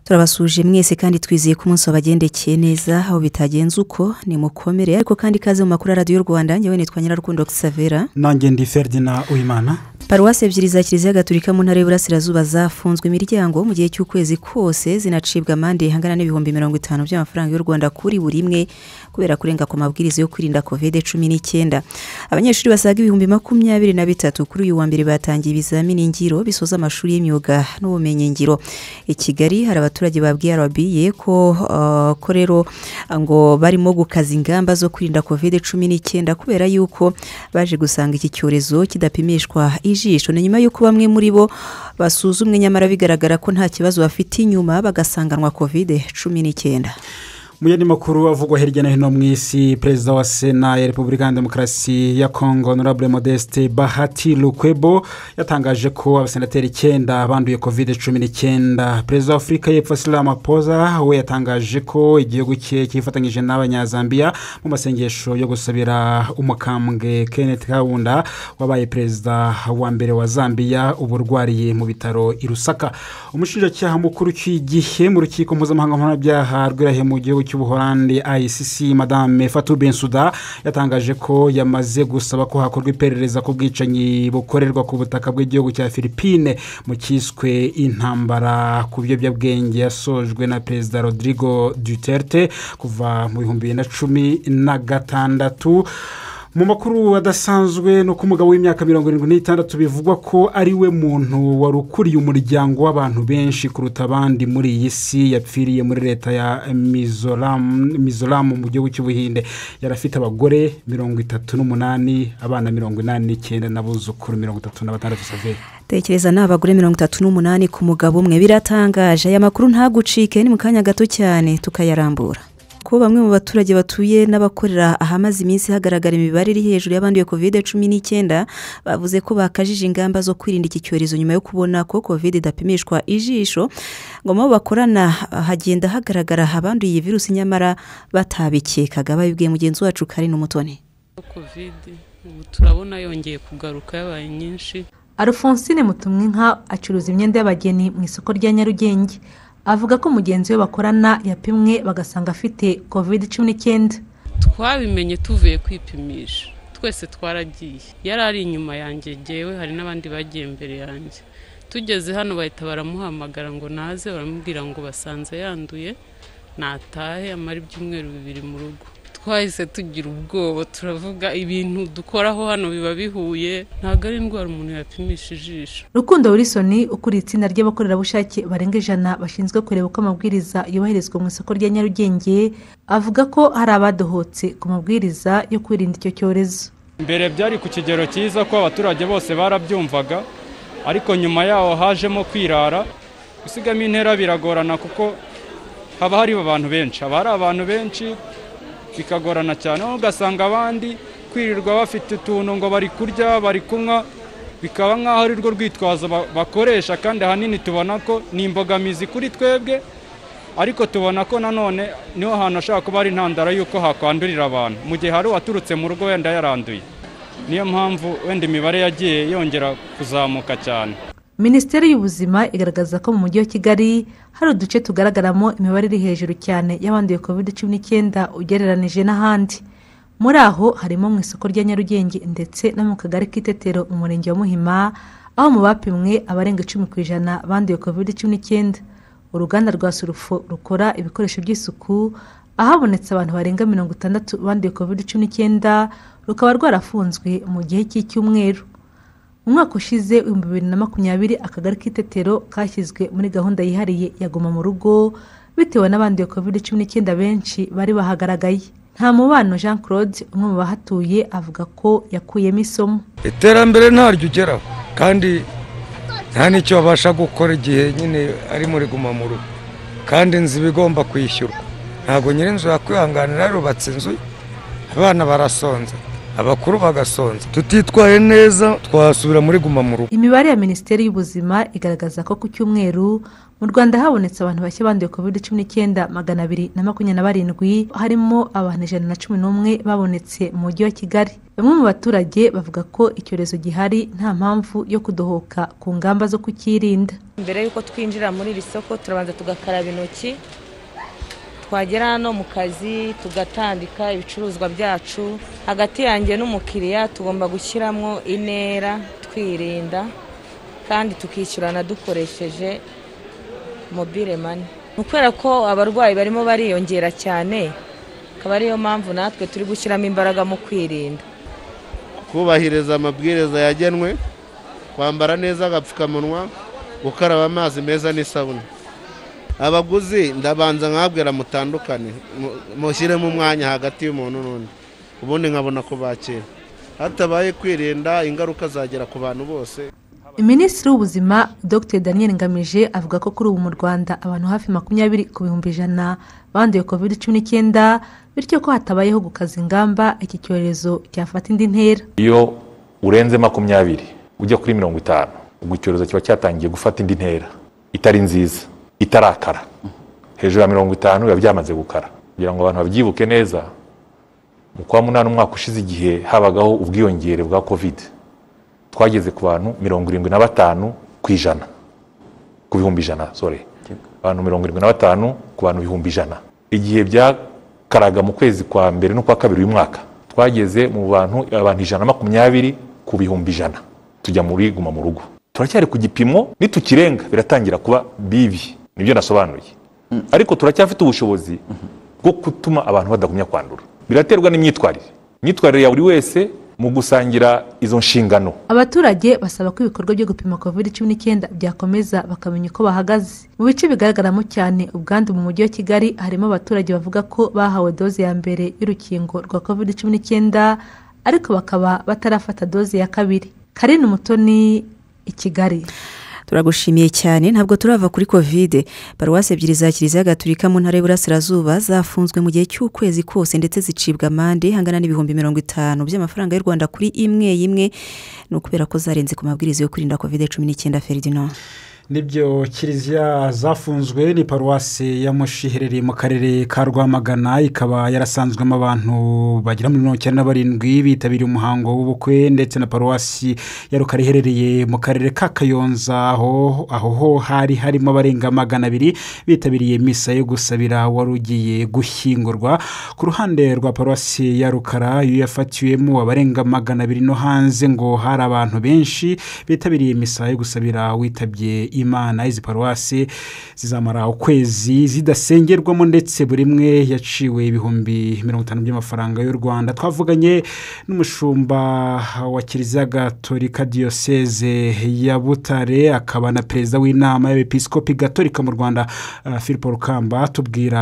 turabasuje mwese kandi twizeye ko umunsi wabagendekeye neza aho bitagenze uko ni mukomere ariko kandi ikaze mu makuru ya radiyo rwanda njyewe nitwa nyirarukundo xavera nange ndi feridina uwimana paruwasi ebyiri za kiliziya gatulika mu ntara y'uburasirazuba zafunzwe imiryango mu gihe cy'ukwezi kose zinacibwa amande ihangana n'ibihumbi mirongo itanu by'amafaranga y'u rwanda kuri buri imwe kubera kurenga ku mabwiriza yo kwirinda kovide cumi n'icyenda abanyeshuri basaga ibihumbi makumyabiri na bitatu kuri uyu wa mbere batangiye ibizamini ngiro bisoza amashuri y'imyuga n'ubumenyingiro i kigali hari abaturage babwiye arabiye ko uh, ko rero ngo barimo gukaza ingamba zo kwirinda kovide cumi n'icyenda kubera yuko baje gusanga iki cyorezo kidapimishwa ijisho ni nyuma y'uko bamwe muri bo basuzumwe nyamara bigaragara ko nta kibazo bafite inyuma bagasanganwa kovide cumi n'icyenda mu yandi makuru avugwa hirya no hino mu isi perezida wa sena ya repubulika ya demokarasi ya kongo honorable modeste bahati lukwebo yatangaje ko abasenateri icyenda banduye kovide cumi n'icyenda perezida wa afurika y'epfo asira amapoza we yatangaje ko igihugu cye cyifatanyije n'abanyazambiya mu masengesho yo gusabira umukambwe kenneth kabunda wabaye perezida wa mbere wa zambiya ubu urwariye mu bitaro i rusaka umushinjacyaha mukuru cy'igihe mu rukiko mpuzamahanga mpanabyaha rwirahiye mu gihugu cy'ubuholandi ayisisi madame fatou bensuda yatangaje ko yamaze gusaba ko hakorwa iperereza ku bwicanyi bukorerwa ku butaka bw'igihugu cya philippine mu cyiswe intambara ku biyobyabwenge yasojwe na perezida rodrigo duterte kuva mu bihumbi bibiri na cumi na gatandatu mu makuru adasanzwe ni uko umugabo w'imyaka mirongo irindwi n'itandatu bivugwa ko ari we muntu wari ukuriye umuryango w'abantu benshi kuruta abandi muri iyi si yapfiriye muri leta ya mizoramu mu gihugu cy'ubuhinde yari afite abagore mirongo itatu n'umunani abana mirongo inani n'icyenda n'abuzukuru mirongo itatu na batandatu saveri tekereza ni abagore mirongo itatu n'umunani ku mugabo umwe biratangaje aya makuru ntagucike ni mu kanya gato cyane tukayarambura ko bamwe mu baturage batuye n'abakorera ahamaze iminsi hagaragara imibare iri hejuru y'abanduye kovide cumi n'icyenda bavuze ko bakajije ingamba zo kwirinda iki cyorezo nyuma yo kubona ko kovide idapimishwa ijisho ngo mu bo bakorana hagenda hagaragara abanduye iyi virusi nyamara batabikekaga babibwiye mugenzi wacu karine umutoni kovide ubu turabona yongeye kugaruka yabaye nyinshi alphonsine mutumwinka acuruza imyenda y'abageni mu isoko rya nyarugenge avuga ko mugenzi we bakorana yapimwe bagasanga afite kovide cumi n'icyenda twabimenye tuvuye kwipimisha twese twaragiye yari ari inyuma yanjye ngewe hari n'abandi bagiye mbere yanjye tugeze hano bahita baramuhamagara ngo naze baramubwira ngo basanze yanduye natahe amara ibyumweru bibiri mu rugo twahise tugira ubwoba turavuga ibintu dukoraho hano biba bihuye ntabwo ari indwara umuntu yapimisha ijisho rukundo wilisoni ukuriye itsinda ry'abakorerabushake barenga ijana bashinzwe kureba uko amabwiriza yubahirizwa mu isoko rya nyarugenge avuga ko hari abadohotse ku mabwiriza yo kwirinda icyo cyorezo mbere byari ku kigero cyiza ko abaturage bose barabyumvaga ariko nyuma yaho hajemo kwirara gusigamo intera biragorana kuko haba hari abantu benshi haba hari abantu benshi bikagorana cyane aho ugasanga abandi kwirirwa bafite utuntu ngo bari kurya bari kunywa bikaba nk'aho ari rwo rwitwazo bakoresha kandi ahanini tubona ko ni imbogamizi kuri twebwe ariko tubona ko nanone niho hantu hashobora kuba ari intandaro y'uko hakwandurira abantu mu gihe hari uwaturutse mu rugo wenda yaranduye niyo mpamvu wenda imibare yagiye yongera kuzamuka cyane minisiteri y'ubuzima igaragaza ko mu mujyi wa kigali hari uduce tugaragaramo imibare iri hejuru cyane y'abanduye kovide cumi n'icyenda ugereranije n'ahandi muri aho harimo mu isoko rya nyarugenge ndetse no mu kagari k'itetero mu murenge wa muhima aho mu bapimwe abarenga icumi ku ijana banduye kovide cumi n'icyenda uruganda rwa surufo rukora ibikoresho by'isuku ahabonetse abantu barenga mirongo itandatu banduye kovide cumi n'icyenda rukaba rwarafunzwe mu gihe cy'icyumweru mu mwaka ushize ibihumbi bibiri na makumyabiri akagari k'itetero kashyizwe muri gahunda yihariye yaguma mu rugo bitewe n'abanduye covid cumi n'icyenda benshi bari bahagaragaye nta mubano jean claude umwe mu bahatuye avuga ko yakuyemo isomo iterambere ntaryo ugeraho kandi nta n'icyo babasha gukora igihe nyine ari muri guma mu rugo kandi inzu iba igomba kwishyurwa ntabwo nyir'inzu yakwihanganira yarubatse inzu abana barasonza abakuru bagasonza tutitwaye neza twasubira muri guma mu rugo imibare ya minisiteri y'ubuzima igaragaza ko ku cyumweru mu rwanda habonetse abantu bashya banduye covid cumi n'icyenda magana abiri na makumyabiri na barindwi harimo abantu ijana na cumi n'umwe babonetse mu mujyi wa kigali bamwe mu baturage bavuga ko icyorezo gihari nta mpamvu yo kudohoka ku ngamba zo kukirinda mbere y'uko twinjira muri iri soko turabanza tugakaraba intoki twagera hano mu kazi tugatandika ibicuruzwa byacu hagati yanjye n'umukiriya tugomba gushyiramo intera twirinda kandi tukishyurana dukoresheje mobile mani ni ukubera ko abarwayi barimo bariyongera cyane akaba ariyo mpamvu natwe turi gushyiramo imbaraga mu kwirinda kubahiriza amabwiriza yagenwe kwambara neza agapfukamunwa gukaraba amazi meza n'isabune abaguzi ndabanza nkabwira mutandukane mushyiremo umwanya hagati y'umuntu n'undi ubundi nkabona kubakira hatabaye kwirinda ingaruka zagera ku bantu bose minisitiri w'ubuzima dr daniel ngamije avuga ko kuri ubu mu rwanda abantu hafi makumyabiri ku bihumbi ijana banduye covid cumi n'icyenda bityo ko hatabayeho gukaza ingamba iki cyorezo cyafata indi ntera iyo urenze makumyabiri ujya kuri mirongo itanu ubwo icyorezo kiba cyatangiye gufata indi ntera itari nziza itarakara hejuru ya mirongo itanu biba byamaze gukara kugira ngo abantu babyibuke neza mu kwa munani umwaka ushize igihe habagaho ubwiyongere bwa kovide twageze ku bantu mirongo irindwi na batanu ku ijana ku bihumbi ijana sore abantu mirongo irindwi na batanu ku bantu ibihumbi ijana igihe byakaraga mu kwezi kwa mbere no kwa kabiri uyu mwaka twageze mu bantu abantu ijana na makumyabiri ku bihumbi ijana tujya muri guma mu rugo turacyari ku gipimo nitukirenga biratangira kuba bibi nibyo nasobanuye ariko turacyafite ubushobozi bwo gutuma abantu badagumya kwandura biraterwa n'imyitwarire imyitwarire ya buri wese mu gusangira izo nshingano abaturage basaba ko ibikorwa byo gupima covid cumi n'icyenda byakomeza bakamenya uko bahagaze mu bice bigaragaramo cyane ubwandu mu mujyi wa kigali harimo abaturage bavuga ko bahawe doze ya mbere y'urukingo rwa covid cumi n'icyenda ariko bakaba batarafata doze ya kabiri karine umutoni i kigali turagushimiye cyane ntabwo turava kuri kovide paruwasi ebyiri za kiliziya gaturika mu ntara y'uburasirazuba zafunzwe mu gihe cy'ukwezi kose ndetse zicibwa amande angana n'ibihumbi mirongo itanu by'amafaranga y'u rwanda kuri imwe imwe ni ukubera ko zarenze ku mabwiriza yo kwirinda kovide cumi n'icyenda feridinand nibyo kiliziya zafunzwe ni paruwasi ya mushiherereye mu karere ka rwamagana ikaba yarasanzwemo abantu bagera muri mirongo icyenda na barindwi bitabiriye umuhango w'ubukwe ndetse na paruwasi ya rukara iherereye mu karere ka kayonza aho ho hari harimo abarenga magana abiri bitabiriye misa yo gusabira wari ugiye gushyingurwa ku ruhande rwa paruwasi ya rukara iyo yafatiwemo abarenga magana abiri no hanze ngo hari abantu benshi bitabiriye misa yo gusabira witabye imana izi paruwasi zizamara ukwezi zidasengerwamo ndetse buri imwe yaciwe ibihumbi mirongo itanu by'amafaranga y'u rwanda twavuganye n'umushumba wa kiliziya gatolika diyoseze ya butare akaba na perezida w'inama y'abepisikopi gatolika mu rwanda philippe rukamba tubwira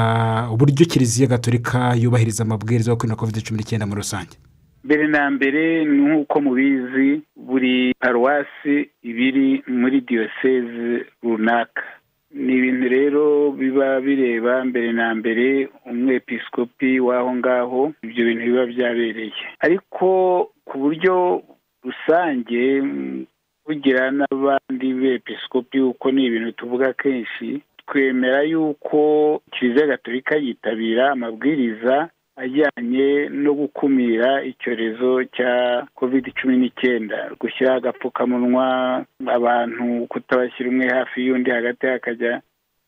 uburyo kiliziya gatolika yubahiriza amabwiriza yo kwirinda covid cumi n'icyenda muri rusange mbere na mbere nk'uko mubizi buri paruwasi ibiri muri diyoseze runaka ni ibintu rero biba bireba mbere na mbere umwepisikopi w'aho ngaho ibyo bintu biba byabereye ariko ku buryo rusange bugira n'abandi bepisikopi kuko ni ibintu tuvuga kenshi twemera y'uko kiliziya gatolika yitabira amabwiriza ajyanye no gukumira icyorezo cya covid cumi n'icyenda gushyiraho agapfukamunwa abantu kutabashyira umwe hafi y'undi hagati hakajya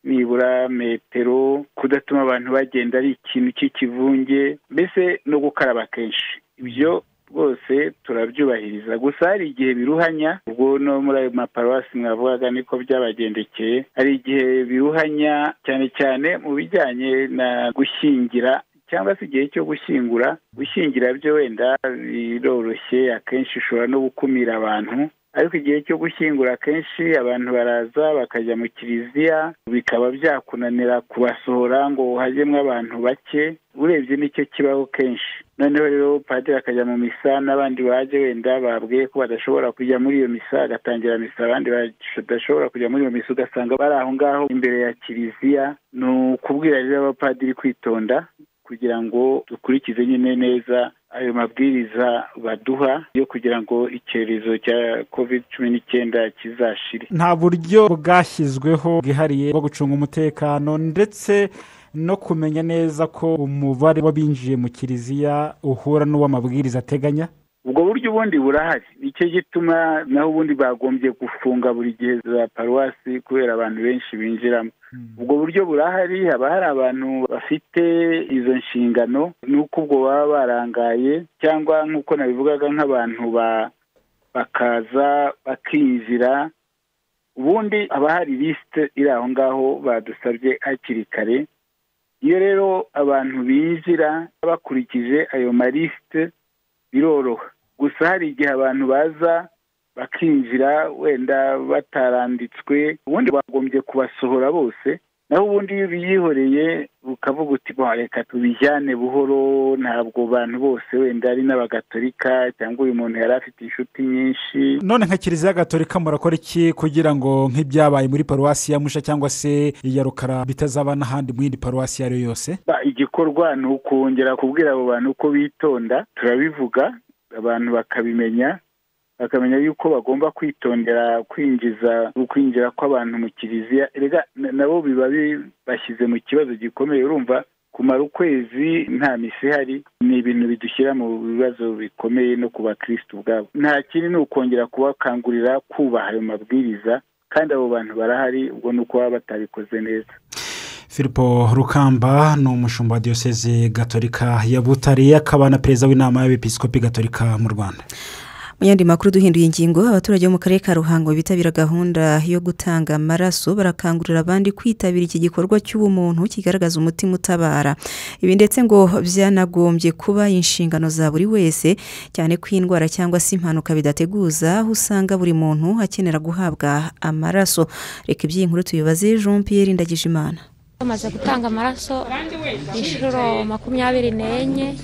nibura metero kudatuma abantu bagenda ari ikintu cy'ikivunge mbese no gukaraba kenshi ibyo rwose turabyubahiriza gusa hari igihe biruhanya ubwo no muri ayo maparuwasi mwavugaga niko byabagendekeye hari igihe biruhanya cyane cyane mu bijyanye na gushyingira cyangwa se igihe cyo gushyingura gushyingira byo wenda biroroshye akenshi ushobora no gukumira abantu ariko igihe cyo gushyingura akenshi abantu baraza bakajya mu kiliziya bikaba byakunanira kubasohora ngo hajyemo abantu bake urebye nicyo kibaho kenshi noneho rero padiri akajya mu misa n'abandi baje wenda babwiye ko badashobora kujya muri iyo misa agatangira misa abandi badashobora kujya muri iyo misa ugasanga bari aho ngaho imbere ya kiliziya ni ukubwira rero abapadiri kwitonda kugira ngo dukurikize nyine neza ayo mabwiriza baduha yo kugira ngo icyorezo cya covid cumi n'icyenda kizashire nta buryo bwashyizweho bwihariye bwo gucunga umutekano ndetse no kumenya neza ko umubare w'abinjiye mu kiliziya uhura n'uw'amabwiriza ateganya ubwo buryo ubundi burahari nicyo gituma naho ubundi bagombye gufunga buri gihe za paruwasi kubera abantu benshi binjiramo ubwo buryo burahari haba hari abantu bafite izo nshingano n'uko ubwo baba barangaye cyangwa nk'uko nabivugaga nk'abantu ba- bakaza bakinjira ubundi haba hari lisite iri aho ngaho badusabye hakiri kare iyo rero abantu binjira bakurikije ayo malisite biroroha gusa hari igihe abantu baza bakinjira wenda bataranditswe ubundi bagombye kubasohora bose naho ubundi iyo ubiyihoreye ukavuga uti "Ba, reka tubijyane buhoro ntabwo abantu bose wenda ari n'abagatolika cyangwa uyu muntu yari afite inshuti nyinshi none nka kiliziya gatolika murakora iki kugira ngo nk'ibyabaye muri paruwasi ya musha cyangwa se iya rukara bitazaba n'ahandi mu yindi paruwasi iyo ari yo yose Ba, igikorwa ni ukongera kubwira abo bantu uko bitonda turabivuga abantu bakabimenya bakamenya yuko bagomba kwitondera kwinjiza ukwinjira kw'abantu mu kiliziya erega na- nabo biba bibashyize mu kibazo gikomeye urumva kumara ukwezi nta misi ihari ni ibintu bidushyira mu bibazo bikomeye no ku bakirisitu ubwabo nta kindi ni ukongera kubakangurira kubaha ayo mabwiriza kandi abo bantu barahari ubwo ni uko baba batabikoze neza filipo rukamba ni umushumba wa diyoseze gatolika ya butare akaba na perezida w'inama y'abepiskopi gatolika mu rwanda mu yandi makuru duhinduye ingingo abaturage bo mu karere ka ruhango bitabira gahunda yo gutanga amaraso barakangurira abandi kwitabira iki gikorwa cy'ubumuntu kigaragaza umutima utabara ibi ndetse ngo byanagombye kuba inshingano za buri wese cyane ko indwara cyangwa se impanuka bidateguza aho usanga buri muntu akenera guhabwa amaraso reka iby'iyi nkuru tubibaze jean Pierre ndagijimana bamaze gutanga amaraso inshuro makumyabiri n'enye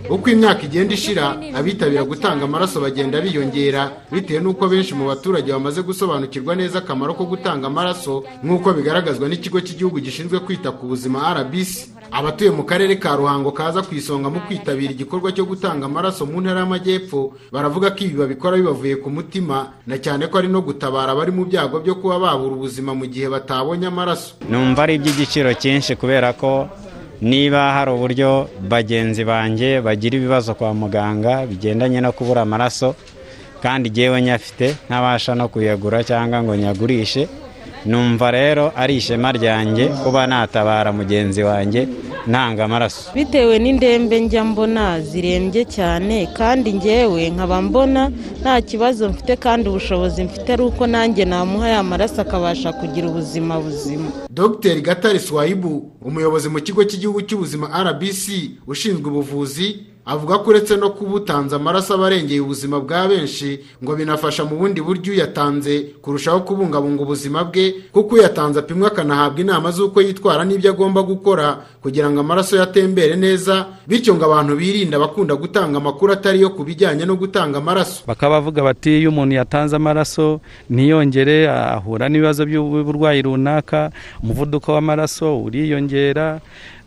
uko imyaka igenda ishira abitabira gutanga amaraso bagenda biyongera bitewe n'uko benshi mu baturage bamaze gusobanukirwa neza akamaro ko gutanga amaraso nk'uko bigaragazwa n'ikigo cy'igihugu gishinzwe kwita ku buzima rbc abatuye mu karere ka ruhango kaza ku isonga mu kwitabira igikorwa cyo gutanga amaraso mu ntara y'amajyepfo baravuga ko ibi babikora bibavuye ku mutima na cyane ko ari no gutabara abari mu byago byo kuba babura ubuzima mu gihe batabonye amaraso numva ari iby'igiciro cyinshi kubera ko niba hari uburyo bagenzi banjye bagira ibibazo kwa muganga bigendanye no kubura amaraso kandi ngewe nyafite ntabasha no kuyagura cyangwa ngo nyagurishe numva rero ari ishema ryanjye kuba natabara mugenzi wanjye ntanga amaraso bitewe n'indembe njya mbona zirembye cyane kandi ngewe nkaba mbona nta kibazo mfite kandi ubushobozi mfite ari uko nanjye namuha ya maraso akabasha kugira ubuzima buzima dr gatare swayibu umuyobozi mu kigo cy'igihugu cy'ubuzima rbc ushinzwe ubuvuzi avuga ko uretse no kuba utanze amaraso aba arengeye ubuzima bwa benshi ngo binafasha mu bundi buryo uyatanze kurushaho kubungabunga ubuzima bwe kuko uyatanze apimwa akanahabwa inama z'uko yitwara n'ibyo agomba gukora kugira ngo amaraso ye atembere neza bityo ngo abantu birinde abakunda gutanga amakuru atari yo ku bijyanye no gutanga amaraso bakaba bavuga bati iyo umuntu yatanze amaraso ntiyongere ahura n'ibibazo by'uburwayi runaka umuvuduko w'amaraso uriyongera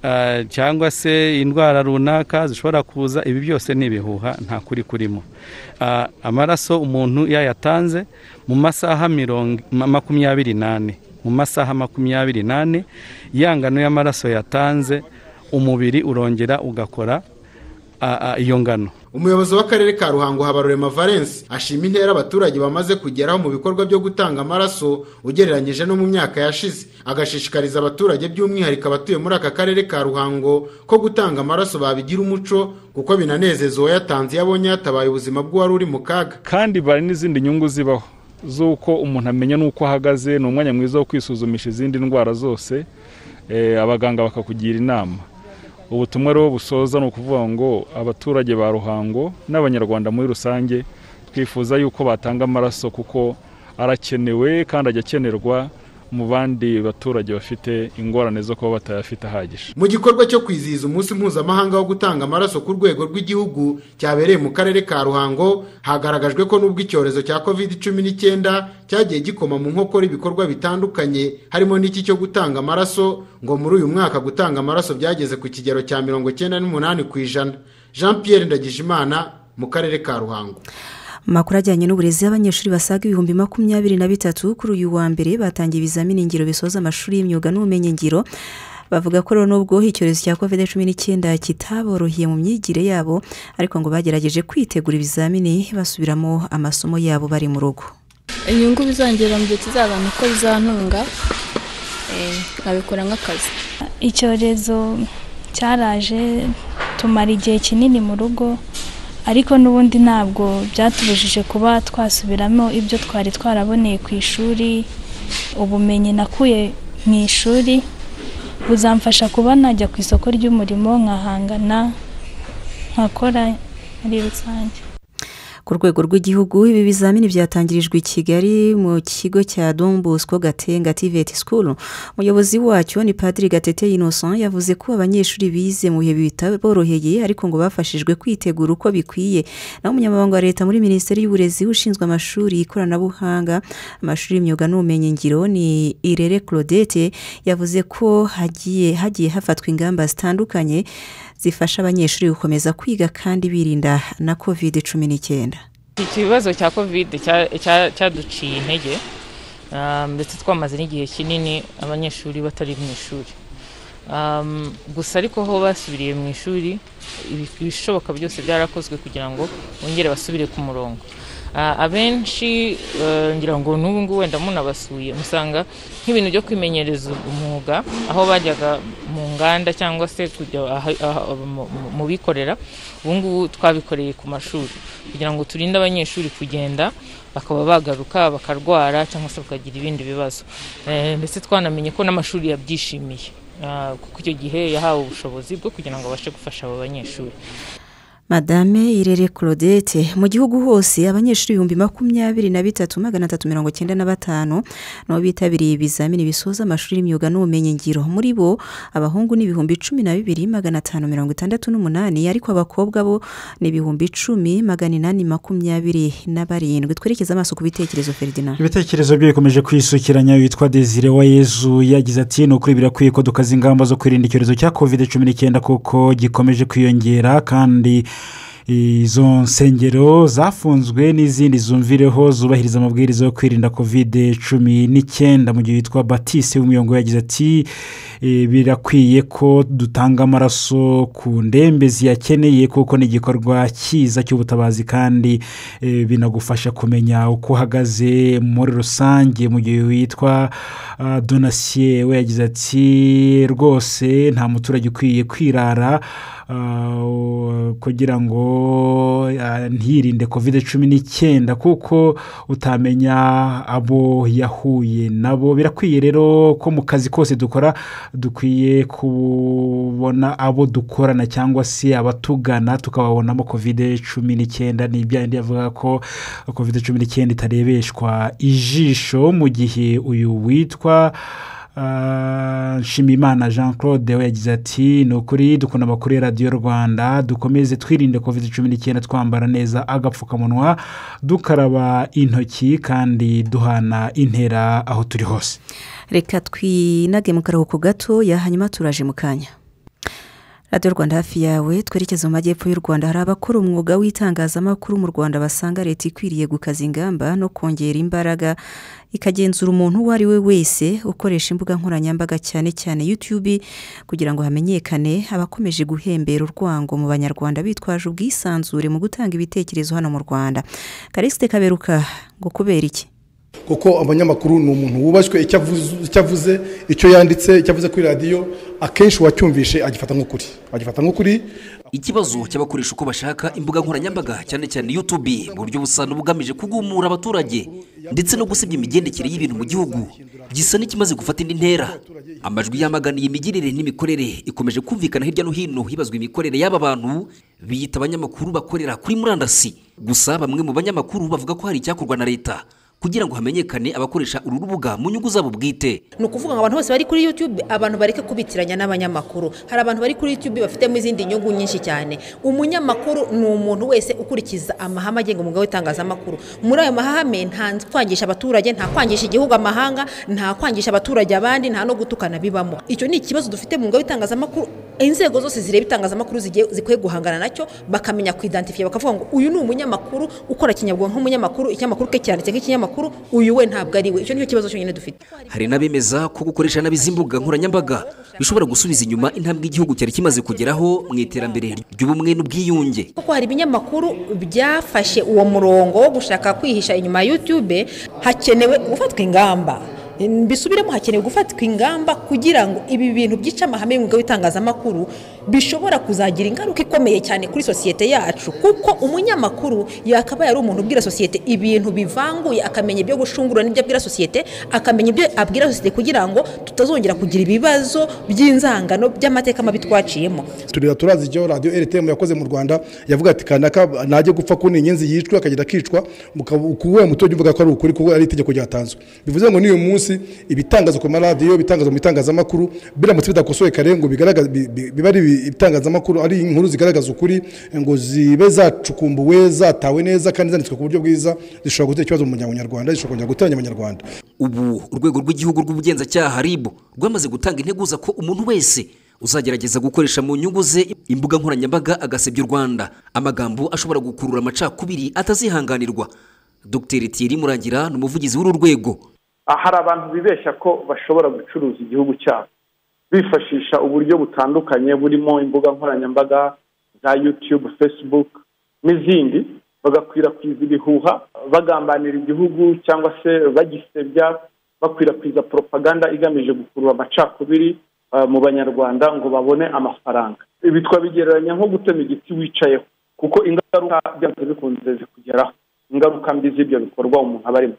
ah, cyangwa se indwara runaka zishobora kuza ibi byose ni ibihuha nta kuri kurimo Ah, amaraso umuntu yayatanze mu masaha mirongo ma- makumyabiri n'ane mu masaha makumyabiri n'ane yangano y'amaraso yatanze umubiri urongera ugakora ah, ah, iyo ngano umuyobozi w'akarere ka ruhango habarurema valence ashima intera abaturage bamaze kugeraho mu bikorwa byo gutanga amaraso ugereranyije no mu myaka yashize agashishikariza abaturage by'umwihariko abatuye muri aka karere ka ruhango ko gutanga amaraso babigira umuco kuko binanezeza uwayatanze iyo abonye yatabaye ubuzima bw'uwari uri mu kaga kandi bari n'izindi nyungu zibaho z'uko umuntu amenya n'uko ahagaze ni umwanya mwiza wo kwisuzumisha izindi ndwara zose eh, abaganga bakakugira inama ubutumwa rero busoza ni ukuvuga ngo abaturage ba ruhango n'abanyarwanda muri rusange twifuza yuko batanga amaraso kuko arakenewe kandi ajya akenerwa mu bandi baturage bafite ingorane zo kuba batayafite ahagije mu gikorwa cyo kwizihiza umunsi mpuzamahanga wo gutanga amaraso ku rwego rw'igihugu cyabereye mu karere ka ruhango hagaragajwe ko n'ubwo icyorezo cya covid cumi n'icyenda cyagiye gikoma mu nkokora ibikorwa bitandukanye harimo n'iki cyo gutanga amaraso ngo muri uyu mwaka gutanga amaraso byageze ku kigero cya mirongo icyenda n'umunani ku ijana jean Pierre ndagijimana mu karere ka ruhango amakuru ajyanye n'uburezi y'abanyeshuri basaga ibihumbi makumyabiri na bitatu kuri uyu wa mbere batangiye ibizamini ngiro bisoza amashuri y'imyuga n'ubumenyingiro bavuga ko rero nubwo icyorezo cya kovide cumi n'icyenda kitaboroheye mu myigire yabo ariko ngo bagerageje kwitegura ibizamini basubiramo amasomo yabo bari mu rugo inyungu bizongera mu gihe kizabana uko bizantunga nkabikora nk'akazi icyorezo cyaraje tumara igihe kinini mu rugo ariko n'ubundi ntabwo byatubujije kuba twasubiramo ibyo twari twaraboneye ku ishuri ubumenyi nakuye mu ishuri buzamfasha kuba najya ku isoko ry'umurimo nkahangana nkakora muri rusange ku rwego rw'igihugu ibi bizamini byatangirijwe i kigali mu kigo cya Don Bosco gatenga tiveti sikuru umuyobozi wacyo ni padiri gatete inoson yavuze ko abanyeshuri bize mu bihe bitaboroheye ariko ngo bafashijwe kwitegura uko bikwiye naho umunyamabanga wa leta muri minisiteri y'uburezi ushinzwe amashuri ikoranabuhanga amashuri y'imyuga n'ubumenyingiro ni irere claudette yavuze ko hagiye hagiye hafatwa ingamba zitandukanye zifasha abanyeshuri gukomeza kwiga kandi birinda na kovide cumi n'icyenda ikibazo cya kovide cyaduciye intege ndetse twamaze n'igihe kinini abanyeshuri batari mu ishuri gusa ariko ho basubiriye mu ishuri ibishoboka byose byarakozwe kugira ngo bongere basubire ku murongo abenshi ngira ngo n'ubu ngubu wenda munabasuye musanga nk'ibintu byo kwimenyereza umwuga aho bajyaga mu nganda cyangwa se kujya mu bikorera ubu ngubu twabikoreye ku mashuri kugira ngo turinde abanyeshuri kugenda bakaba bagaruka bakarwara cyangwa se bakagira ibindi bibazo ndetse twanamenye ko n'amashuri yabyishimiye kuko icyo gihe yahawe ubushobozi bwo kugira ngo abashe gufasha abo banyeshuri madame irere claudette mu gihugu hose abanyeshuri ibihumbi makumyabiri na bitatu magana atatu mirongo icyenda na batanu nabo bitabiriye ibizamini bisoza amashuri y'imyuga n'ubumenyingiro muri bo abahungu ni ibihumbi cumi na bibiri magana atanu mirongo itandatu n'umunani ariko abakobwa bo ni ibihumbi icumi magana inani makumyabiri na barindwi twerekeze amaso ku bitekerezo feridina ibitekerezo bye bikomeje kwisukiranya witwa desire wa yezu yagize ati ni ukuri birakwiye ko dukaza ingamba zo kwirinda icyorezo cya kovide cumi n'icyenda kuko gikomeje kwiyongera kandi izo nsengero zafunzwe n'izindi zumvireho zubahiriza amabwiriza yo kwirinda kovide cumi n'icyenda mu gihe witwa batise w'umuyongo yagize ati birakwiye ko dutanga amaraso ku ndembe ziyakeneye kuko ni igikorwa cyiza cy'ubutabazi kandi binagufasha kumenya uko uhagaze muri rusange mu gihe witwa donasiye we yagize ati rwose nta muturage ukwiye kwirara kugira ngo ntirinde kovide cumi n'icyenda kuko utamenya abo yahuye nabo birakwiye rero ko mu kazi kose dukora dukwiye kubona abo dukorana cyangwa se abatugana tukababonamo kovide cumi n'icyenda ni ibyandi yavuga ko kovide cumi n'icyenda itarebeshwa ijisho mu gihe uyu witwa nshimimana jean claude we yagize ati ni ukuri dukunda amakuru ya radiyo rwanda dukomeze twirinde kovide cumi n'icyenda twambara neza agapfukamunwa dukaraba intoki kandi duhana intera aho turi hose reka twinage mu karuhuko gato hanyuma turaje mu kanya radiyo rwanda hafi yawe twerekeze mu majyepfo y'u rwanda hari abakora umwuga w'itangazamakuru mu rwanda basanga leta ikwiriye gukaza ingamba no kongera imbaraga ikagenzura umuntu uwo ari we wese ukoresha imbuga nkoranyambaga cyane cyane yutube kugira ngo hamenyekane abakomeje guhembera urwango mu banyarwanda bitwaje ubwisanzure mu gutanga ibitekerezo hano mu rwanda karisite kaberuka ngo kubera iki kuko abanyamakuru ni umuntu wubashywe icyo avuze icyo yanditse icyo avuze kuri radiyo akenshi uwacyumvishe agifata nk'ukuri agifata nk'ukuri ikibazo cy'abakoresha uko bashaka imbuga nkoranyambaga cyane cyane yutubi mu buryo busa n'ubugamije kugumura abaturage ndetse no gusebya imigendekere y'ibintu mu gihugu gisa n'ikimaze gufata indi ntera amajwi yamaganiye imigirire n'imikorere ikomeje kumvikana hirya no hino hibazwa imikorere y'aba bantu biyita abanyamakuru bakorera kuri murandasi gusa bamwe mu banyamakuru bavuga ko hari icyakorwa na leta kugira ngo hamenyekane abakoresha uru rubuga mu nyungu zabo bwite ni ukuvuga ngo abantu bose bari kuri yutube abantu bareke kubitiranya n'abanyamakuru hari abantu bari kuri yutube bafitemo izindi nyungu nyinshi cyane umunyamakuru ni umuntu wese ukurikiza amahame agenga umwuga w'itangazamakuru muri ayo mahame nta kwangisha abaturage nta kwangisha igihugu amahanga nta kwangisha abaturage abandi nta no gutukana bibamo icyo ni ikibazo dufite mu mwuga w'itangazamakuru inzego zose zireba itangazamakuru zigiye- zikwiye guhangana nacyo bakamenya kwidantifiya bakavuga ngo uyu ni umunyamakuru ukora kinyabwonko nk'umunyamakuru ikinyamakuru ke cyanditse nk'ikinyamakuru uyu we ntabwo ari we icyo nicyo kibazo cyonyine dufite hari n'abemeza ko gukoresha nabi izi mbuga nkoranyambaga bishobora gusubiza inyuma intambwe igihugu cyari kimaze kugeraho mu iterambere ry'ubumwe n'ubwiyunge kuko hari ibinyamakuru byafashe uwo murongo wo gushaka kwihisha inyuma ya yutube hakenewe gufatwa ingamba mbisubiremo hakenewe gufatwa ingamba kugira ngo ibi bintu byica amahame y'umwuga w'itangazamakuru bishobora kuzagira ingaruka ikomeye cyane kuri sosiyete yacu kuko umunyamakuru yakabaye ari umuntu ubwira sosiyete ibintu bivanguye akamenya ibyo gushungura n'ibyo abwira sosiyete akamenya ibyo abwira sosiyete kugira ngo tutazongera kugira ibibazo by'inzangano by'amateka mabi twaciyemo turira turazi icyo radiyo rtm yakoze mu rwanda yavuga ati kanaka najye gupfa kundi inyenzi yicwe akagenda akicwa kuwuhe muturage uvuga ko ari ukuri kuko ari itegeko ryatanzwe bivuze ngo n'uyu munsi ibitangazo ku maradiyo ibitangazo mu bitangazamakuru biramutse bidakosoye kare ngo bigaragaze bi- bi- biba ari ibitangazamakuru ari inkuru zigaragaza ukuri ngo zibe zacukumbuwe zatawe neza kandi zanditswe ku buryo bwiza zishobora gutera ikibazo mu muryango nyarwanda zishobora kongera guteranya abanyarwanda ubu urwego rw'igihugu rw'ubugenzacyaha ribu rwamaze gutanga integuza ko umuntu wese uzagerageza gukoresha mu nyungu ze imbuga nkoranyambaga agasebya u rwanda amagambo ashobora gukurura amacakubiri atazihanganirwa dr thierry murangira ni umuvugizi w'uru rwego hari abantu bibeshya ko bashobora gucuruza igihugu cyabo bifashisha uburyo butandukanye burimo imbuga nkoranyambaga za yutube facebook n'izindi bagakwirakwiza ibihuha bagambanira igihugu cyangwa se bagisebya bakwirakwiza propaganda igamije gukurura amacakubiri eh, mu banyarwanda ngo babone amafaranga ibi twabigereranya nko gutema igiti wicayeho kuko ingaruka byanze bikunze zikugeraho ingaruka mbi z'ibyo bikorwa umuntu aba arimo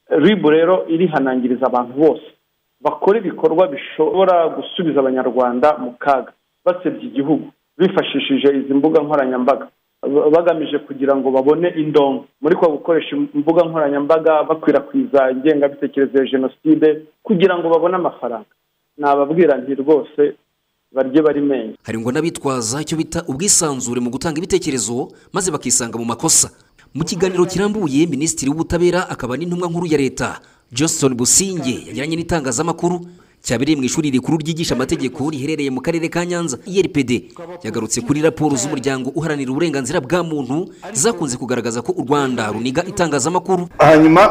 ribu rero irihanangiriza abantu bose bakora ibikorwa bishobora gusubiza abanyarwanda mu kaga basebya igihugu bifashishije izi mbuga nkoranyambaga ba- bagamije kugira ngo babone indongo muri kwa gukoresha imbuga nkoranyambaga bakwirakwiza ingengabitekerezo ya jenoside kugira ngo babone amafaranga nababwira nti rwose barye barimenye hari ngo n'abitwaza icyo bita ubwisanzure mu gutanga ibitekerezo maze bakisanga mu makosa mu kiganiro kirambuye minisitiri w'ubutabera akaba n'intumwa nkuru ya leta johnson businge yagiranye n'itangazamakuru cyabereye mu ishuri rikuru ryigisha amategeko riherereye mu karere ka nyanza irpd yagarutse kuri raporo z'umuryango uharanira uburenganzira bwa muntu zakunze kugaragaza ko u rwanda runiga itangazamakuru hanyuma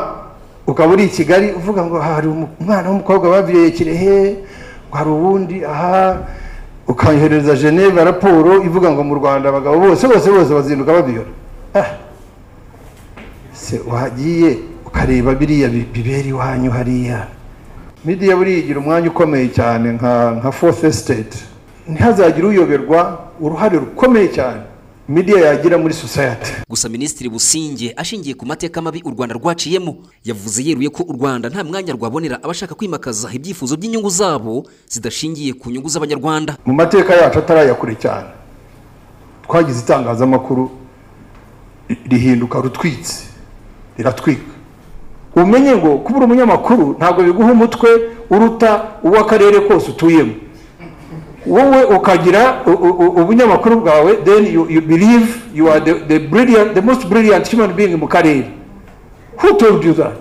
ukaba uri i kigali uvuga ngo hari umu- umwana w'umukobwa baviye kirehe ngo hari uwundi aha ukayohereza geneve raporo ivuga ngo mu rwanda abagabo bose bose bose bazinduka babiyora Ah. se wagiye ukareba biriya bi- bibera iwanyu hariya midiya buriya igira umwanya ukomeye cyane nka nka fourth estate ntihazagire uyoberwa uruhare rukomeye cyane midiya yagira muri society gusa minisitiri businge ashingiye ku mateka mabi u rwanda rwaciyemo yavuze yeruye ko u rwanda nta mwanya rwabonera abashaka kwimakaza ibyifuzo by'inyungu zabo zidashingiye ku nyungu z'abanyarwanda mu mateka yacu ataraya kure cyane twagize itangazamakuru rihinduka rutwitse riratwika umenye ngo kuba uri umunyamakuru ntabwo biguha umutwe uruta uw'akarere kose utuyemo wowe ukagira u- u- u- ubunyamakuru bwawe then you, you believe you are the, the, brilliant, the most brilliant human being mu karere who told you that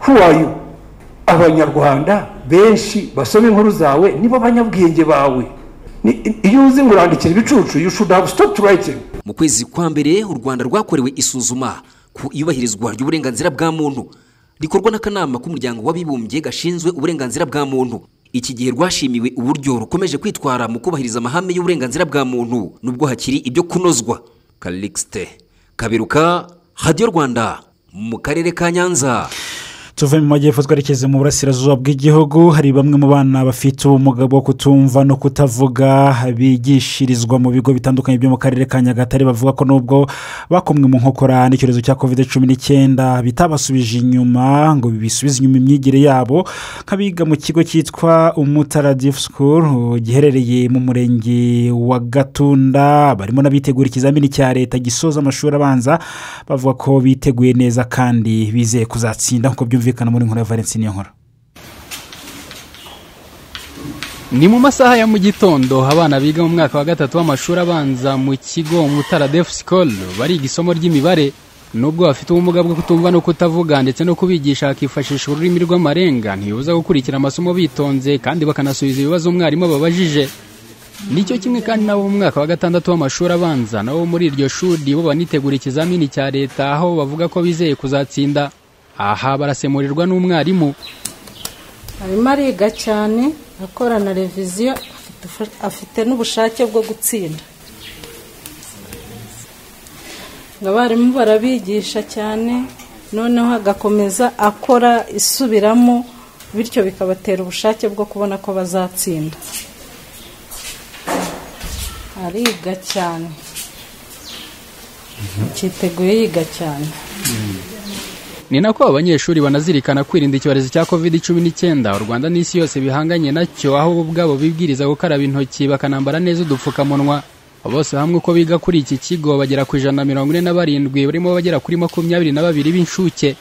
who are you abanyarwanda benshi basoma inkuru zawe nibo banyabwenge bawe Ni- iyo uzi ngo urandikira ibicucu you should have stopped writing mu kwezi kwa mbere u rwanda rwakorewe isuzuma ku iyubahirizwa ry'uburenganzira bwa muntu rikorwa n'akanama k'umuryango w'abibumbye gashinzwe uburenganzira bwa muntu iki gihe rwashimiwe uburyo rukomeje kwitwara mu kubahiriza amahame y'uburenganzira bwa muntu nubwo hakiri ibyo kunozwa karikisite kaberuka radiyo rwanda mu karere ka nyanza tuve mu majyepfo twerekeze mu burasirazuba bw'igihugu hari bamwe mu bana bafite ubumuga bwo kutumva no kutavuga bigishirizwa mu bigo bitandukanye byo mu karere ka nyagatare bavuga ko nubwo bakomwe mu nkokora n'icyorezo cya kovide cumi n'icyenda bitabasubije inyuma ngo bisubize inyuma imyigire yabo nk'abiga mu kigo cyitwa umutaradifu sikuru giherereye mu murenge wa gatunda barimo n'abitegura ikizamini cya leta gisoza amashuri abanza bavuga ko biteguye neza kandi bizeye kuzatsinda nk'uko byumvikana muri nkuru ya valentine nkora ni mu masaha ya mu gitondo abana biga mu mwaka wa gatatu w'amashuri abanza mu kigo mutara defu sikoro bariga isomo ry'imibare nubwo bafite ubumuga bwo kutumva no kutavuga ndetse no kubigisha hakifashishwa ururimi rw'amarenga ntibibuza gukurikira amasomo bitonze kandi bakanasubiza ibibazo umwarimu ababajije nicyo kimwe kandi nabo mu mwaka wa gatandatu w'amashuri abanza nabo muri iryo shuri bo banitegura ikizamini cya leta aho bavuga ko bizeye kuzatsinda aha barasemurirwa n'umwarimu arimo ariga cyane akorana reviziyo afite n'ubushake bwo gutsinda abarimu barabigisha cyane noneho agakomeza akora isubiramo bityo bikabatera ubushake bwo kubona ko bazatsinda ariga cyane cyiteguye yiga cyane ni nako abanyeshuri banazirikana kwirinda icyorezo cya covid cumi n'icyenda u rwanda n'isi yose bihanganye nacyo aho bo ubwabo bibwiriza gukaraba intoki bakanambara neza udupfukamunwa bose hamwe uko biga kuri iki kigo bagera ku ijana na mirongo ine na barindwi barimo bagera kuri makumyabiri na babiri b'inshuke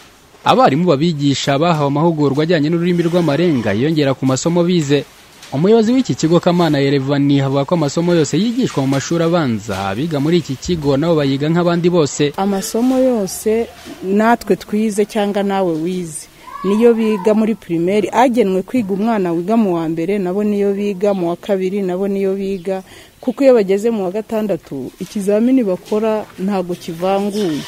abarimu babigisha bahawe amahugurwa ajyanye n'ururimi rw'amarenga yiyongera ku masomo bize umuyobozi w'iki kigo kamana yerevani avuga ko amasomo yose yigishwa mu mashuri abanza abiga muri iki kigo nabo bayiga nk'abandi bose amasomo yose natwe twize cyangwa nawe wize niyo biga muri pirimeri agenwe kwiga umwana wiga mu wa mbere nabo niyo biga mu wa kabiri nabo niyo biga kuko iyo bageze mu wa gatandatu ikizamini bakora ntabwo kivanguye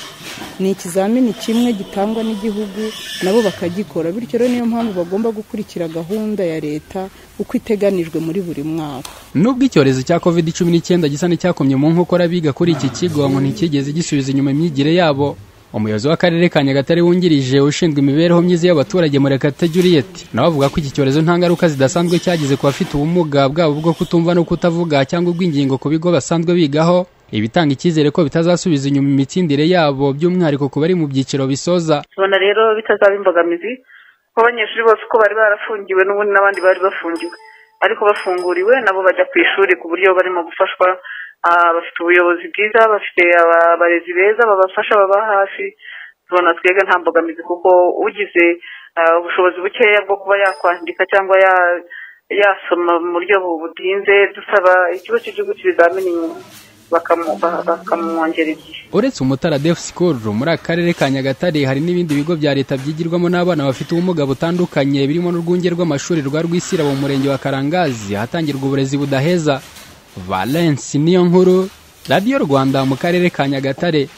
ni ikizamini kimwe gitangwa n'igihugu nabo bakagikora bityo rero niyo mpamvu bagomba gukurikira gahunda ya leta uko iteganijwe muri buri mwaka nubwo icyorezo cya covid cumi n'icyenda gisa n'icyakomye mu nkokora biga kuri iki kigo ngo ntikigeze gisubiza inyuma imyigire yabo umuyobozi w'akarere ka nyagatare wungirije ushinzwe imibereho myiza y'abaturage murekatete juriyeti nawe avuga ko iki cyorezo nta ngaruka zidasanzwe cyagize ku bafite ubumuga bwabo bwo kutumva no kutavuga cyangwa ubw'ingingo ku bigo basanzwe bigaho ibitanga icyizere ko bitazasubiza inyuma imitsindire yabo by'umwihariko ku bari mu byiciro bisoza tubona rero bitazaba imbogamizi kuko abanyeshuri bose uko bari barafungiwe n'ubundi n'abandi bari bafungiwe ariko bafunguriwe nabo bajya ku ishuri ku buryo barimo gufashwa bafite ubuyobozi bwiza bafite abarezi beza babafasha baba hafi tubona twebwe nta mbogamizi kuko ugize ubushobozi bukeya bwo kuba yakwandika cyangwa yasoma mu buryo butinze dusaba ikigo cy'igihugu cy'ibizamini bakamwongera igihe uretse umutara defu sikoro muri aka karere ka nyagatare hari n'ibindi bigo bya leta byigirwamo n'abana bafite ubumuga butandukanye birimo n'urwunge rw'amashuri rwa rwisira mu murenge wa karangazi ahatangirwa uburezi budaheza valence niyo nkuru radiyo rwanda mu karere ka nyagatare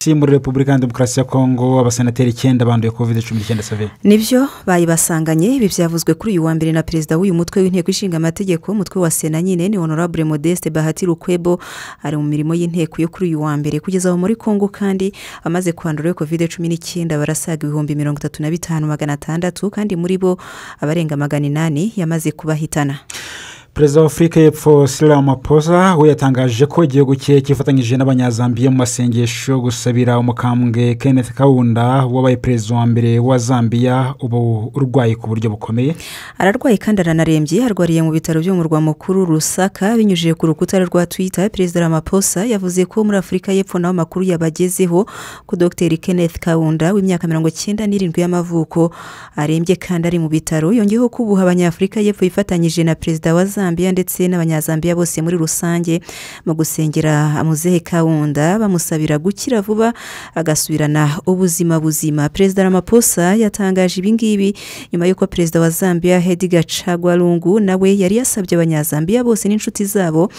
muri repubulika ya demokarasi ya kongo abasenateri icyenda banduye kovide cumi n'icyenda severi nibyo bayibasanganye ibi byavuzwe kuri uyu wa mbere na perezida w'uyu mutwe w'inteko ishinga amategeko umutwe wa sena nyine ni honorable modeste bahati rukwebo ari mu mirimo y'inteko yo kuri uyu wa mbere kugeza aho muri kongo kandi amaze kwandura kovide cumi n'icyenda barasaga ibihumbi mirongo itatu na bitanu magana atandatu kandi muri bo abarenga magana inani yamaze kubahitana perezida wa afurika y'epfo Ramaphosa we yatangaje ko igihugu cye cyifatanyije n'abanyazambiya mu masengesho gusabira umukambwe kenneth kawunda wabaye perezida wa mbere wa zambiya ubu urwaye ku buryo bukomeye ararwaye kandi aranarembye arwariye mu bitaro byo mu murwa mukuru rusaka binyujije ku rukuta rwa twita perezida Ramaphosa yavuze ko muri afurika y'epfo naho amakuru yabagezeho ko dogiteri kenneth kawunda w'imyaka mirongo icyenda n'irindwi y'amavuko arembye kandi ari mu bitaro yongeyeho ko ubu abanyafurika y'epfo yifatanyije na perezida wa zambiya ndetse n'abanyazambiya bose muri rusange mu gusengera muzehe kawunda bamusabira gukira vuba agasubirana ubuzima buzima perezida Ramaphosa yatangaje ibi ngibi nyuma y'uko perezida wa zambiya hediga cagwa rungu nawe yari yasabye abanyazambiya bose n'inshuti zabo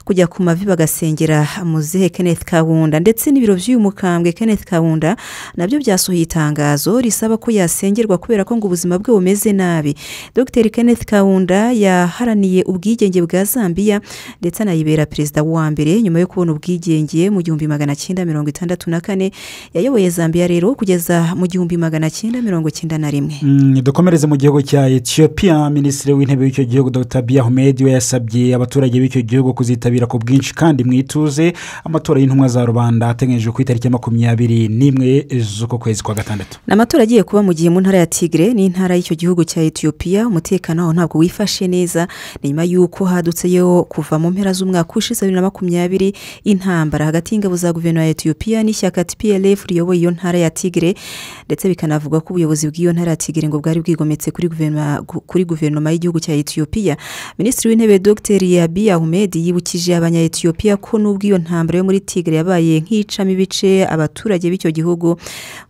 kujya ku mavi bagasengera muzehe kenneth kabunda ndetse n'ibiro by'uyu mukambwe kenneth kabunda nabyo byasohoye itangazo risaba ko yasengerwa kubera ko ngo ubuzima bwe bumeze nabi dr kenneth kabunda yaharaniye ubwigenge bwa zambia ndetse anayibera perezida wa mbere nyuma yo kubona ubwigenge mu gihumbi magana cyenda mirongo itandatu na kane yayoboye zambia rero kugeza mu gihumbi magana cyenda mirongo cyenda na rimwe Mm, dukomereze mu gihugu cya etiyopiya minisitiri w'intebe w'icyo gihugu dr biya humedi we yasabye abaturage b'icyo gihugu kuzitabira ku bwinshi kandi mu ituze amatora y'intumwa za rubanda ateganyijwe ku itariki ya makumyabiri n'imwe z'uko kwezi kwa gatandatu ni amatora agiye kuba mu gihe mu ntara ya tigre n'intara y'icyo gihugu cya etiyopiya umutekano waho ntabwo wifashe neza ni nyuma y'uko hadutseyo kuva mu mpera z'umwaka ushize bibiri na makumyabiri intambara hagati y'ingabo za guverinoma ya etiyopiya n'ishyaka tplf riyoboye iyo ntara ya tigre ndetse bikanavugwa ko ubuyobozi bw'iyo ntara ya tigre ngo bwari bwigometse kuri guverinoma kuri guverinoma y'igihugu cya etiyopiya minisitiri w'intebe dr abiy ahmed yibukije abanya etiyopiya ko n'ubwo iyo ntambara yo muri tigre yabaye nk'icamo ibice abaturage b'icyo gihugu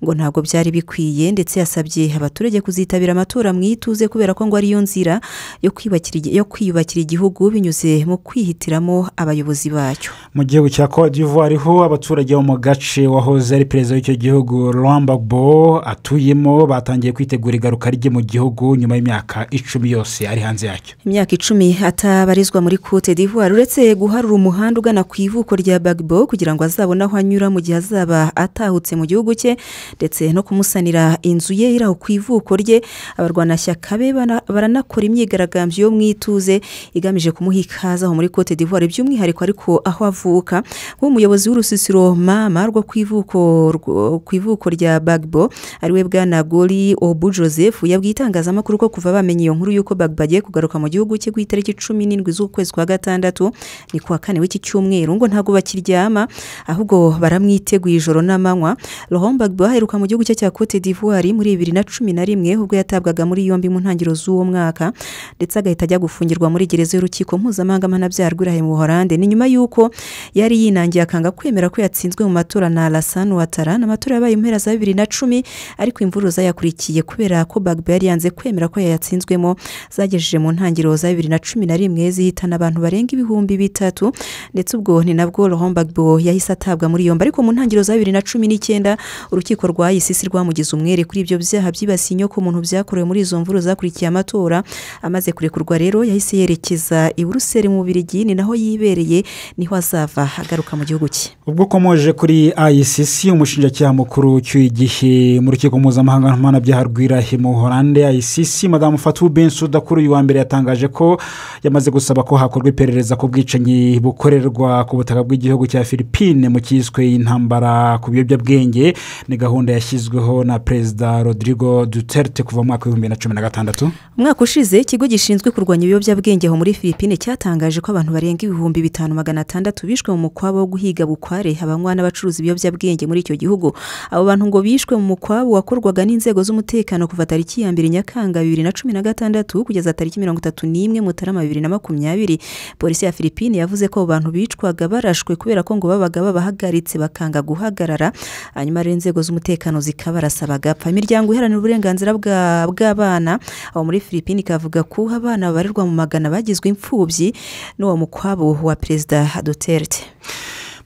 ngo ntabwo byari bikwiye ndetse yasabye abaturage kuzitabira amatora mu ituze kubera ko ngo ariyo nzira yo kwiyubakira igi- yo kwiyubakira igihugu binyuze mu kwihitiramo abayobozi bacyo mu gihugu cya cote d'ivoire ho abaturage bo mu gace wahoze ari perezida w'icyo gihugu rambabo atuyemo batangiye kwitegura igaruka rye mu gihugu nyuma y'imyaka icumi yose ari hanze yacyo imyaka icumi atabarizwa muri cote d'ivoire uretse guharura umuhanda ugana ku ivuko rya bagbo kugira ngo azabone aho anyura mu gihe azaba atahutse mu gihugu cye ndetse no kumusanira inzu ye iri aho ku ivuko rye abarwanashyaka be bara- baranakora imyigaragambyo yo mu ituze igamije kumuha ikaze aho muri cote d'ivoire by'umwihariko ariko aho avuka nk'umuyobozi w'urusisiro mama rwo ku ivuko rwo- ku ivuko rya bagbo ariwe bwana gori obu joseph yabwiye itangazamakuru ko kuva bamenye iyo nkuru y'uko bagbo agiye kugaruka mu gihugu cye ku itariki cumi n'indwi z'ukwezi kwa gatandatu ni kuwa kane w'iki cyumweru ngo ntabwo bakiryama ahubwo baramwiteguye ijoro n'amanywa rohom bagbo aheruka mu gihugu cye cya cote d'ivoire muri bibiri na cumi na rimwe ubwo yatabwaga muri yombi mu ntangiriro z'uwo mwaka ndetse agahita ajya gufungirwa muri gereza y'urukiko mpuzamahanga mpanabyaha rw'irahe mu buhorande ni nyuma y'uko yari yinangiye akanga kwemera ko yatsinzwe mu matora na alasan watara ni amatora yabaye mu mpera za bibiri na cumi ariko imvururu zayakurikiye kubera ko bagbo yari yanze kwemera ko yayatsinzwemo zagejeje mu ntangiriro za bibiri na cumi na rimwe zihitana abantu barenga ibihumbi bitatu ndetse ubwo ni nabwo rohom bagbo yahise atabwa muri yombi ariko mu ntangiriro za bibiri na cumi n'icyenda urukiko rwa icc rwamugize umwere kuri ibyo byaha byibasiye inyokomuntu byakorewe muri izo mvururu zakurikiye amatora amaze kurekurwa rero yahise yerekeza i buruseli mu bubirigi ni naho yibereye niho azava agaruka mu gihugu cye ubwo ukomoje kuri ayisisi umushinjacyaha mukuru ucyuye igihe mu rukiko mpuzamahanga mpanabyaha rw'irahe mu horande ayisisi madamu fatu bensuda kuri uyu wa mbere yatangaje ko yamaze gusaba ko hakorwa iperereza ku bwicanyi bukorerwa ku butaka bw'igihugu cya philippine mu cyiswe intambara ku biyobyabwenge ni gahunda yashyizweho na perezida rodrigo duterte kuva mu mwaka w'ibihumbi bibiri na cumi na gatandatu umwaka ushize ikigo gishinzwe kurwanya ibiyobyabwenge aho muri philippine cyatangaje ko abantu barenga ibihumbi bitanu magana atandatu bishwe mu mukwabo wo guhiga bukware abanywa n'abacuruza ibiyobyabwenge muri icyo gihugu abo bantu ngo bishwe mu mukwabo wakorwaga n'inzego z'umutekano kuva tariki ya mbere nyakanga bibiri na cumi na gatandatu kugeza tariki mirongo itatu n'imwe mutarama bibiri na makumyabiri polisi ya philippine yavuze ko abo bantu bicwaga barashwe kubera ko ngo babaga babahagaritse bakanga guhagarara hanyuma rero inzego z'umutekano zikabarasa bagapfa imiryango iharanira uburenganzira bwa- bw'abana aho muri philippine ikavuga ko abana babarirwa mu magana bagizwe imfubyi n'uwo mukwabo wa perezida duterte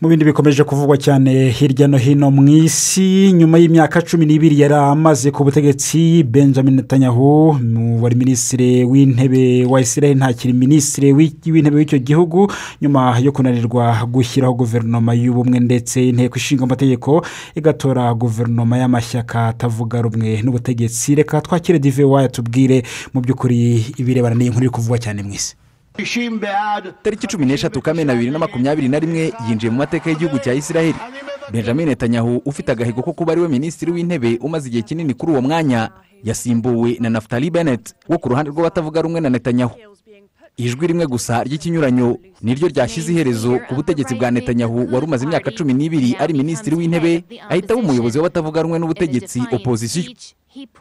mu bindi bikomeje kuvugwa cyane hirya no hino mu isi nyuma y'imyaka cumi n'ibiri yari amaze ku butegetsi benjamin netanyahu mu- wari minisitiri w'intebe wa israel ntakiri minisitiri w'i- w'intebe w'icyo gihugu nyuma yo kunanirwa gushyiraho guverinoma y'ubumwe ndetse inteko ishinga amategeko igatora guverinoma y'amashyaka atavuga rumwe n'ubutegetsi reka twakire dive wayatubwire mu by'ukuri ibirebana n'iyi nkuru iri kuvugwa cyane mu isi tariki cumi n'eshatu kamena bibiri na makumyabiri na rimwe yinjiye mu mateka y'igihugu cya israel benjamin netanyahu ufite agahigo ko kuba ariwe minisitiri w'intebe umaze igihe kinini kuri uwo mwanya yasimbuwe na naftali bennett wo ku ruhande rw'abatavuga rumwe na netanyahu ijwi rimwe gusa ry'ikinyuranyo niryo ryashyize iherezo ku butegetsi bwa netanyahu wari umaze imyaka cumi n'ibiri ari minisitiri w'intebe ahita aba umuyobozi w'abatavuga rumwe n'ubutegetsi opozisiyo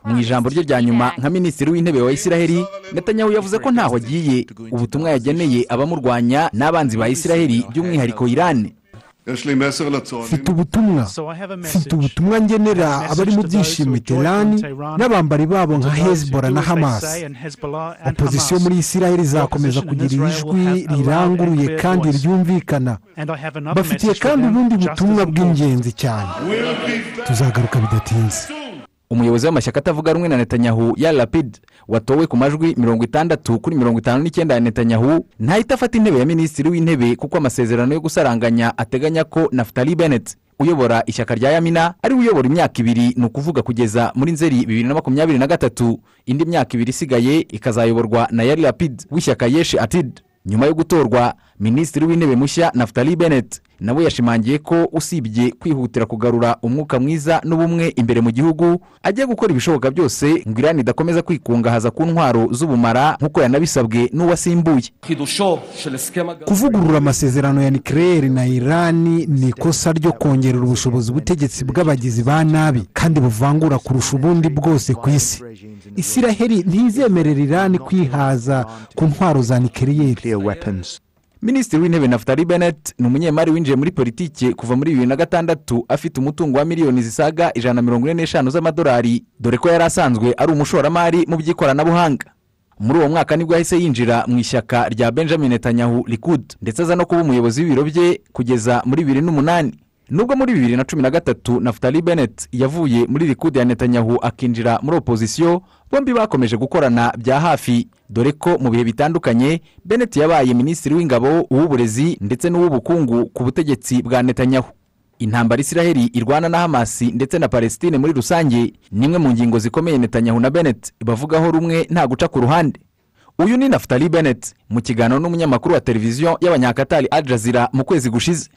mu ijambo rye rya nyuma nka minisitiri w'intebe wa israheli netanyahu yavuze ko ntaho agiye ubutumwa yageneye abamurwanya n'abanzi ba israheli by'umwihariko irani mfite ubutumwa mfite ubutumwa ngenera abari mu byishimo iterani n'abambari babo nka hezbollah na hamas opozisiyo muri israel izakomeza kugira ijwi riranguruye kandi ryumvikana bafitiye kandi ubundi butumwa bw'ingenzi cyane tuzagaruka bidatinze umuyobozi w'amashyaka atavuga rumwe na netanyahu ya rapide watowe ku majwi mirongo itandatu kuri mirongo itanu n'icyenda ya netanyahu ntahita afata intebe ya minisitiri w'intebe kuko amasezerano yo gusaranganya ateganya ko naftali bennet uyobora ishyaka rya yamina ariwe uyobora imyaka ibiri ni ukuvuga kugeza muri nzeri bibiri na makumyabiri na gatatu indi myaka ibiri isigaye ikazayoborwa na yari rapide w'ishyaka yeshi atid nyuma yo gutorwa minisitiri w'intebe mushya naftali bennet nawe yashimangiye ko usibye kwihutira kugarura umwuka mwiza n'ubumwe imbere mu gihugu ajya gukora ibishoboka byose ngo irani idakomeza kwikungahaza ku ntwaro z'ubumara nk'uko yanabisabwe n'uwasimbuye kuvugurura amasezerano ya nikirere na irani ni ikosa ryo kongerera ubushobozi ubutegetsi bw'abagizi ba nabi kandi buvangura kurusha ubundi bwose ku isi isiraheli ntizemerera irani kwihaza ku ntwaro za nikirere minisitiri w'intebe naftali benet ni umunyemari winjiye muri politiki kuva muri bibiri na gatandatu afite umutungo wa miliyoni zisaga ijana na mirongo ine n'eshanu z'amadolari dore ko yari asanzwe ari umushoramari mu by'ikoranabuhanga muri uwo mwaka nibwo yahise yinjira mu ishyaka rya benjamin netanyahu likud ndetse aza no kuba umuyobozi w'ibiro bye kugeza muri bibiri n'umunani nubwo muri bibiri na cumi na gatatu naftali benet yavuye muri likud ya netanyahu akinjira muri opozisiyo bombi bakomeje gukorana bya hafi dore ko mu bihe bitandukanye benet yabaye minisitiri w'ingabo uw'uburezi ndetse n'uw'ubukungu ku butegetsi bwa netanyahu intambara isiraheli irwana na hamasi ndetse na palestine muri rusange ni imwe mu ngingo zikomeye netanyahu na benet bavugaho rumwe nta guca ku ruhande uyu ni naftali benet mu kiganiro n'umunyamakuru wa televiziyo y'abanyakatari al jazeera mu kwezi gushize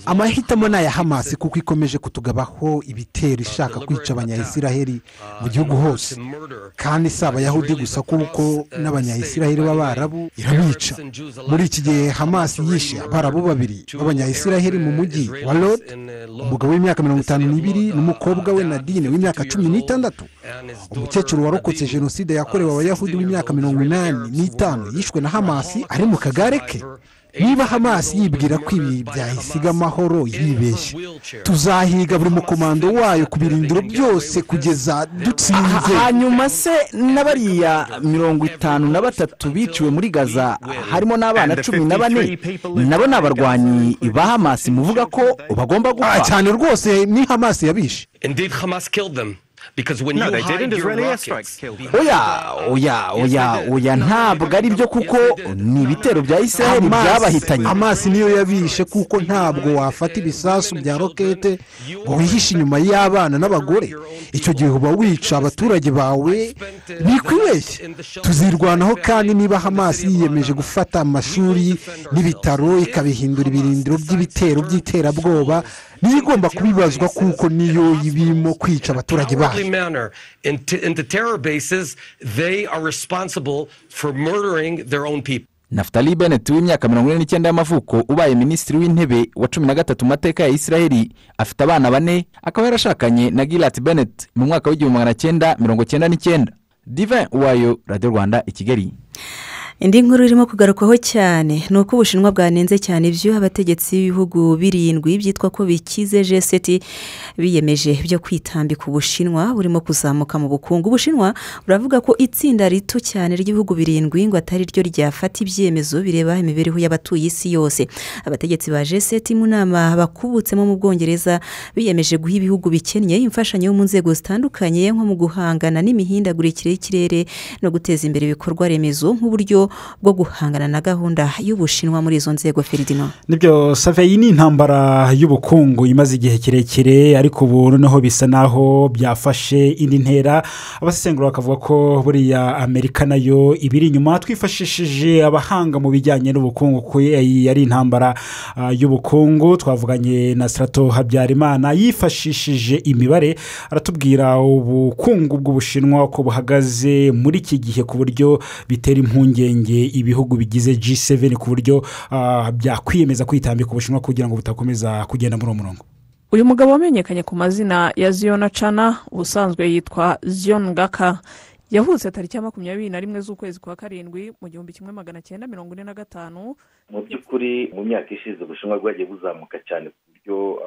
amahitamo ni aya hamasi kuko ikomeje kutugabaho ibitero ishaka kwica abanyayisiraheli mu gihugu hose kandi si abayahudi gusa kuko n'abanyayisiraheli b'abarabu irabica muri iki gihe hamasi yishe abarabu babiri b'abanyayisiraheli mu mujyi wa rode umugabo w'imyaka mirongo itanu n'ibiri n'umukobwa we nadine w'imyaka cumi n'itandatu umukecuru warokotse jenoside yakorewe abayahudi w'imyaka mirongo inani n'itanu yishwe na hamasi ari mu kagare ke niba hamasi yibwira ko ibi byayisiga amahoro yibeshye tuzahiga buri mukomando wayo ku birindiro byose kugeza dutsinze hanyuma se n'abariya mirongo itanu na batatu biciwe muri gaza harimo n'abana cumi na bane nabo ni abarwanyi ba hamasi muvuga ko bagomba gupfa cyane rwose ni hamasi yabishe oya oya oya oya ntabwo ari byo kuko ni ibitero bya israel byabahitanye amazi niyo yabishe kuko ntabwo wafata ibisasu bya rokete ngo wihishe inyuma y'abana n'abagore icyo gihe uba wica abaturage bawe bikwibeshye tuzirwanaho kandi niba hamasi yiyemeje gufata amashuri n'ibitaro ikabihindura ibirindiro by'ibitero by'iterabwoba niyo igomba kubibazwa kuko niyo ibirimo kwica abaturage bayo orderly manner in, t- in the terror bases they are responsible for murdering their own people naftali benet w'imyaka mirongo ine n'icyenda y'amavuko ubaye minisitiri w'intebe wa cumi na gatatu mu mateka ya israel afite abana bane akaba yarashakanye na girat benet mu mwaka w'igihumbi magana cyenda mirongo cyenda n'icyenda divin uwayo radiyo rwanda i kigali indi nkuru irimo kugarukwaho cyane ni uko ubushinwa bwanenze cyane ibyuho abategetsi b'ibihugu birindwi byitwa ko bikize jeseti biyemeje byo kwitambika ubushinwa burimo kuzamuka mu bukungu ubushinwa buravuga ko itsinda rito cyane ry'ibihugu birindwi ngo atari ryo ryafata ibyemezo bireba imibereho y'abatuye isi yose abategetsi ba jeseti mu nama bakubutsemo mu bwongereza biyemeje guha ibihugu bikennye imfashanyo yo mu nzego zitandukanye nko mu guhangana n'imihindagurikire y'ikirere no guteza imbere ibikorwa remezo nk'uburyo bwo guhangana na gahunda y'ubushinwa muri izo nzego feridino nibyo save iyi ni intambara y'ubukungu imaze igihe kirekire ariko ubu noneho bisa naho byafashe indi ntera abasesengura bakavuga ko buriya amerika nayo ibiri inyuma twifashishije abahanga mu bijyanye n'ubukungu kuko iyi ari intambara y'ubukungu twavuganye na sirato habyarimana yifashishije imibare aratubwira ubukungu bw'ubushinwa uko buhagaze muri iki gihe ku buryo bitera impungenge ibihugu bigize g7 ku buryo byakwiyemeza kwitambika ubushinwa kugira ngo butakomeza kugenda muri uwo murongo uyu mugabo wamenyekanye ku mazina ya ziyona cana ubusanzwe yitwa ziyona ngaka yavutse tariki ya makumyabiri na rimwe z'ukwezi kwa karindwi mu gihumbi kimwe magana cyenda mirongo ine na gatanu mu by'ukuri mu myaka ishize ubushinwa bwagiye buzamuka cyane ku buryo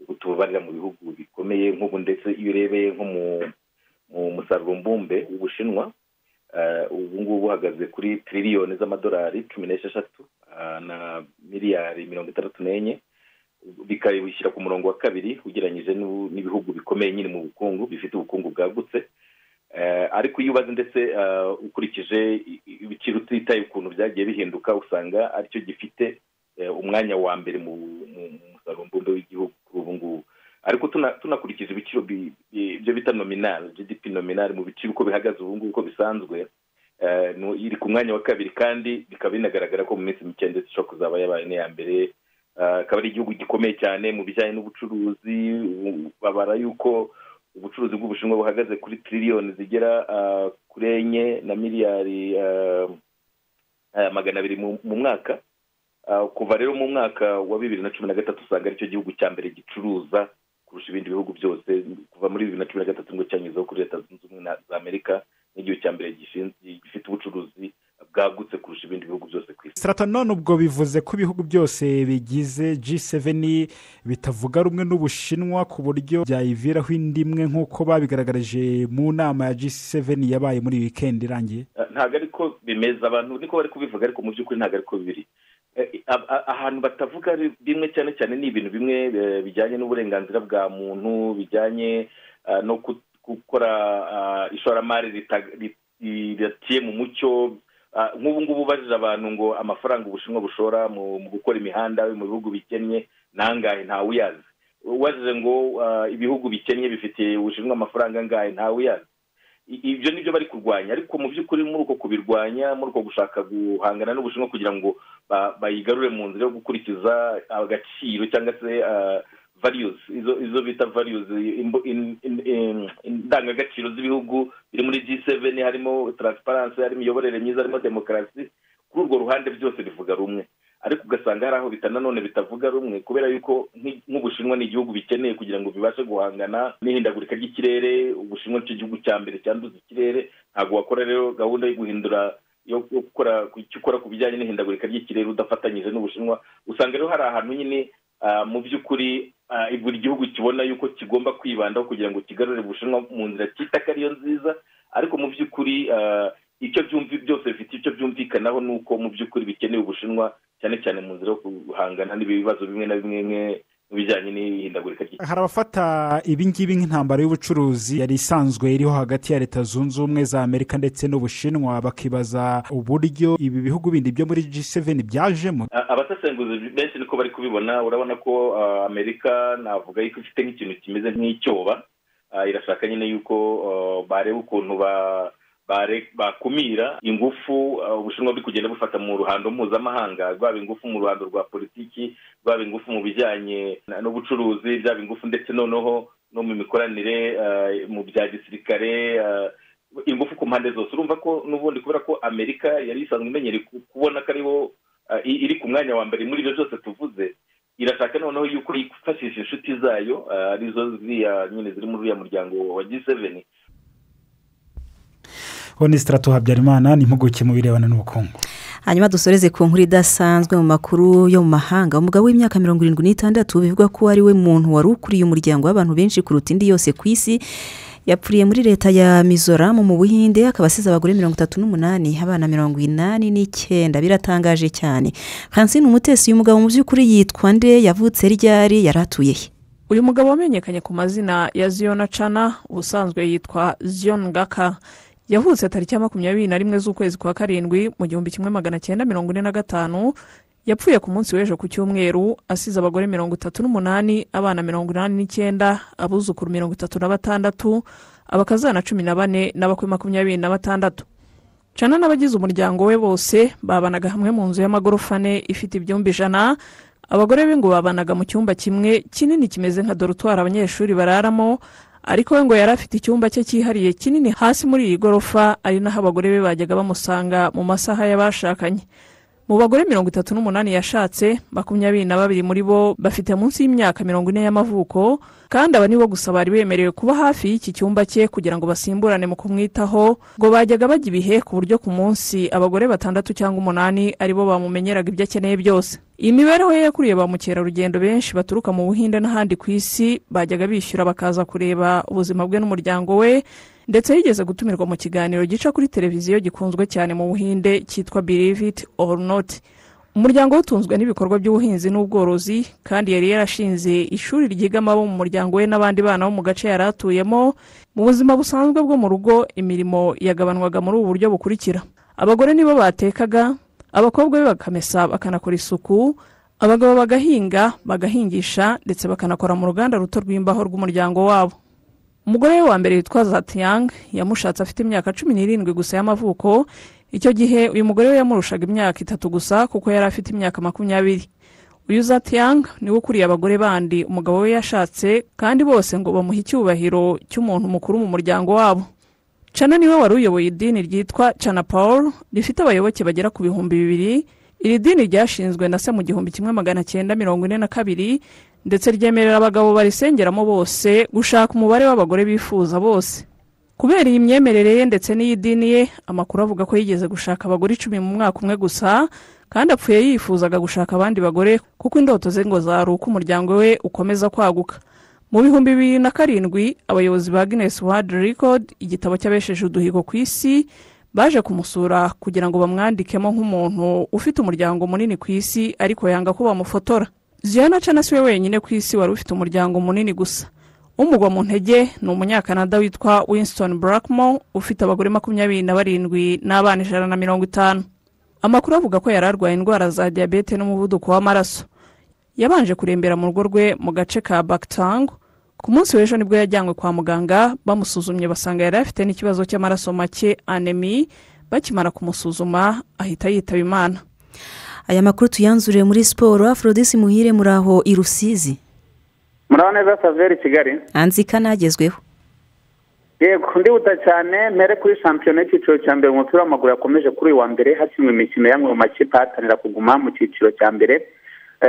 ubu tububarira mu bihugu bikomeye nk'ubu ndetse iyo urebeye nko mu musaruro mbumbe w'ubushinwa ubu ngubu uhagaze kuri tiriliyoni z'amadolari cumi n'esheshatu na miliyari mirongo itandatu n'enye bikabishyira ku murongo wa kabiri ugereranyije n'ibihugu bikomeye nyine mu bukungu bifite ubukungu bwagutse ariko iyo ubaze ndetse ukurikije ibiciro utitaye ukuntu byagiye bihinduka usanga aricyo gifite umwanya wa mbere mu musaruro mbumbe w'igihugu kuri ubu ngubu ariko tunakurikije ibiciro ibyo bita nominal gdp nominal mu biciro uko bihagaze ubu ngubu uko bisanzwe iri ku mwanya wa kabiri kandi bikaba binagaragara ko mu minsi mike ndetse ishobora kuzaba yabaye n'iya mbere akaba ari igihugu gikomeye cyane mu bijyanye n'ubucuruzi babara yuko ubucuruzi bw'ubushinwa buhagaze kuri tiriliyoni zigera kuri enye na miliyari magana abiri mu mwaka kuva rero mu mwaka wa bibiri na cumi na gatatu usanga aricyo gihugu cya mbere gicuruza kurusha ibindi bihugu byose kuva muri bibiri na cumi na gatatu ngo cyanyuzeho kuri leta zunze ubumwe za amerika n'igihugu cya mbere gifite ubucuruzi bwagutse kurusha ibindi bihugu byose ku isi sirata none ubwo bivuze ko ibihugu byose bigize g7 bitavuga rumwe n'ubushinwa ku buryo byayiviraho indi imwe nk'uko babigaragarije mu nama ya g7 yabaye muri wikendi irangiye ntabwo ariko bimeze abantu niko bari kubivuga ariko mu by'ukuri ntabwo ariko biri ahantu batavuga bimwe cyane cyane ni ibintu bimwe bijyanye n'uburenganzira bwa muntu bijyanye no gukora ishoramari ridaciye mu mucyo nk'ubu ngubu ubajije abantu ngo amafaranga ubushinwa bushora mu gukora imihanda mu bihugu bikennye ntangahe ntawe uyazi ubajije ngo ibihugu bikennye bifitiye ubushinwa amafaranga angahe ntawe uyazi ibyo ni byo bari kurwanya ariko mu by'ukuri muri uko kubirwanya muri uko gushaka guhangana n'ubushinwa kugira ngo bayigarure mu nzira yo gukurikiza agaciro cyangwa se values izo bita values indangagaciro z'ibihugu biri muri g7 harimo transparency harimo imiyoborere myiza harimo demokarasi kuri urwo ruhande byose bivuga rumwe ariko ugasanga hari aho nanone bitavuga rumwe kubera yuko nk'ubushinwa ni igihugu bikeneye kugira ngo bibashe guhangana n'ihindagurika ry'ikirere ubushinwa nicyo gihugu cya mbere cyanduza ikirere ntabwo wakora rero gahunda yo guhindura yo gukora icyo ukora ku bijyanye n'ihindagurika ry'ikirere udafatanyije n'ubushinwa usanga rero hari ahantu nyine mu by'ukuri buri gihugu kibona yuko kigomba kwibandaho kugira ngo kigarure ubushinwa mu nzira cyita ko ariyo nziza ariko mu by'ukuri icyo byumvi byose bifite icyo byumvikanaho ni uko mu by'ukuri bikeneye ubushinwa cyane cyane mu nzira yo guhangana n'ibibazo bimwe na bimwe mu bijyanye n'ihindagurika ry'ikirere hari abafata ibingibi nk'intambara y'ubucuruzi yari isanzwe iriho hagati ya leta zunze ubumwe za amerika ndetse n'ubushinwa bakibaza uburyo ibi bihugu bindi byo muri g7 byajemo abasesenguzi benshi niko bari kubibona urabona ko amerika navuga yuko ifite nk'ikintu kimeze nk'icyoba irashaka nyine yuko bareba ukuntu ba bakumira ingufu ubushinwa buri kugenda bufata mu ruhando mpuzamahanga rwaba ingufu mu ruhando rwa politiki rwaba ingufu mu bijyanye n'ubucuruzi byaba ingufu ndetse noneho no mu mikoranire mu bya gisirikare ingufu ku mpande zose urumva ko n'ubundi kubera ko amerika yari isanzwe imenyereye kubona ko aribo iri ku mwanya wa mbere muri ibyo byose tuvuze irashaka noneho yuko yifashisha inshuti zayo arizo ziriya nyine ziri muri uriya muryango wa g seveni honesitarato habyarimana ni impuguke mu birebana n'ubukungu hanyuma dusoreze ku nkuru idasanzwe mu makuru yo mu mahanga umugabo w'imyaka mirongo irindwi n'itandatu bivugwa ko ari we muntu wari ukuriye umuryango w'abantu benshi kuruta indi yose ku isi yapfiriye muri leta ya mizoramu mu buhinde akaba asize abagore mirongo itatu n'umunani abana mirongo inani n'icyenda biratangaje cyane hansine umutesi uyu mugabo mu by'ukuri yitwa nde yavutse ryari yari atuye he uyu mugabo wamenyekanye ku mazina ya ziyona cana ubusanzwe yitwa ziyoni ngaka yavutse tariki ya makumyabiri na rimwe z'ukwezi kwa karindwi mu gihumbi kimwe magana cyenda mirongo ine na gatanu yapfuye ku munsi w'ejo ku cyumweru asize abagore mirongo itatu n'umunani abana mirongo inani n'icyenda abuzukuru mirongo itatu na batandatu abakazana cumi na bane n'abakwe makumyabiri na batandatu cana n'abagize umuryango we bose babanaga hamwe mu nzu y'amagorofa ane ifite ibyumba ijana abagore be ngo babanaga mu cyumba kimwe kinini kimeze nka dorutwari abanyeshuri bararamo ariko we ngo yari afite icyumba cye cyihariye kinini hasi muri iyi gorofa ari naho abagore be bajyaga bamusanga mu masaha y'abashakanye mu bagore mirongo itatu n'umunani yashatse makumyabiri na babiri muri bo bafite munsi y'imyaka mirongo ine y'amavuko kandi aba nibo gusa bari bemerewe kuba hafi y'iki cyumba cye kugira ngo basimburane mu kumwitaho ngo bajyaga bajya ibihe ku buryo ku munsi abagore batandatu cyangwa umunani aribo bamumenyeraga ibyo akeneye byose iyi mibereho ye yakuriye ba mukerarugendo benshi baturuka mu buhinde n'ahandi ku isi bajyaga bishyura bakaza kureba ubuzima bwe n'umuryango we ndetse yigeze gutumirwa mu kiganiro gica kuri televiziyo gikunzwe cyane mu buhinde cyitwa believe it or not umuryango we utunzwe n'ibikorwa by'ubuhinzi n'ubworozi kandi yari yarashinze ishuri ryigamo abo mu muryango we n'abandi bana bo mu gace yari atuyemo mu buzima busanzwe bwo mu rugo imirimo yagabanwaga muri ubu buryo bukurikira abagore nibo batekaga abakobwa be bakamesa bakanakora isuku abagabo bagahinga bagahingisha ndetse bakanakora mu ruganda ruto rw'imbaho rw'umuryango wabo umugore we wa mbere witwa zatiyang yamushatse afite imyaka cumi n'irindwi gusa y'amavuko icyo gihe uyu mugore we yamurushaga imyaka itatu gusa kuko yari afite imyaka makumyabiri uyu zatiyang niwe ukuriye abagore bandi umugabo we yashatse kandi bose ngo bamuhe icyubahiro cy'umuntu mukuru mu muryango wabo cana niwe wari uyoboye idini ryitwa cana paul rifite abayoboke bagera ku bihumbi bibiri iri dini ryashinzwe na se mu gihumbi kimwe magana cyenda mirongo ine na kabiri ndetse ryemerera abagabo barisengeramo bose gushaka umubare w'abagore bifuza bose kubera iyi myemerere ye ndetse n'iy'idini ye amakuru avuga ko yigeze gushaka abagore icumi mu mwaka umwe gusa kandi apfuye yifuzaga gushaka abandi bagore kuko indoto ze ngo zari uko umuryango we ukomeza kwaguka mu bihumbi bibiri na karindwi abayobozi ba guinness world record igitabo cy'abesheje uduhigo ku isi baje kumusura kugira ngo bamwandikemo nk'umuntu ufite umuryango munini ku isi ariko yanga ko bamufotora ziana cana siwe wenyine ku isi wari ufite umuryango munini gusa umugwa mu ntege ni umunyakanada witwa winston blackmore ufite abagore makumyabiri na barindwi n'abana ijana na mirongo itanu amakuru avuga ko yari arwaye indwara za diyabete n'umuvuduko w'amaraso yabanje kurembera mu rugo rwe mu gace ka bakitango ku munsi w'ejo nibwo yajyanywe kwa muganga bamusuzumye basanga yari afite n'ikibazo cy'amaraso make anemi bakimara kumusuzuma ahita yitaba imana aya makuru tuyanzuriye muri siporo aforodisi muhire muri aho i rusizi muraho neza saveri kigali hanze ikanagezweho yego ndihuta cyane mpere kuri shampiyona y'icyiciro cya mbere mu mupira w'amaguru yakomeje kuri uyu wa mbere hakinwe imikino y'amwe mu makipe ahatanira kuguma mu cyiciro cya mbere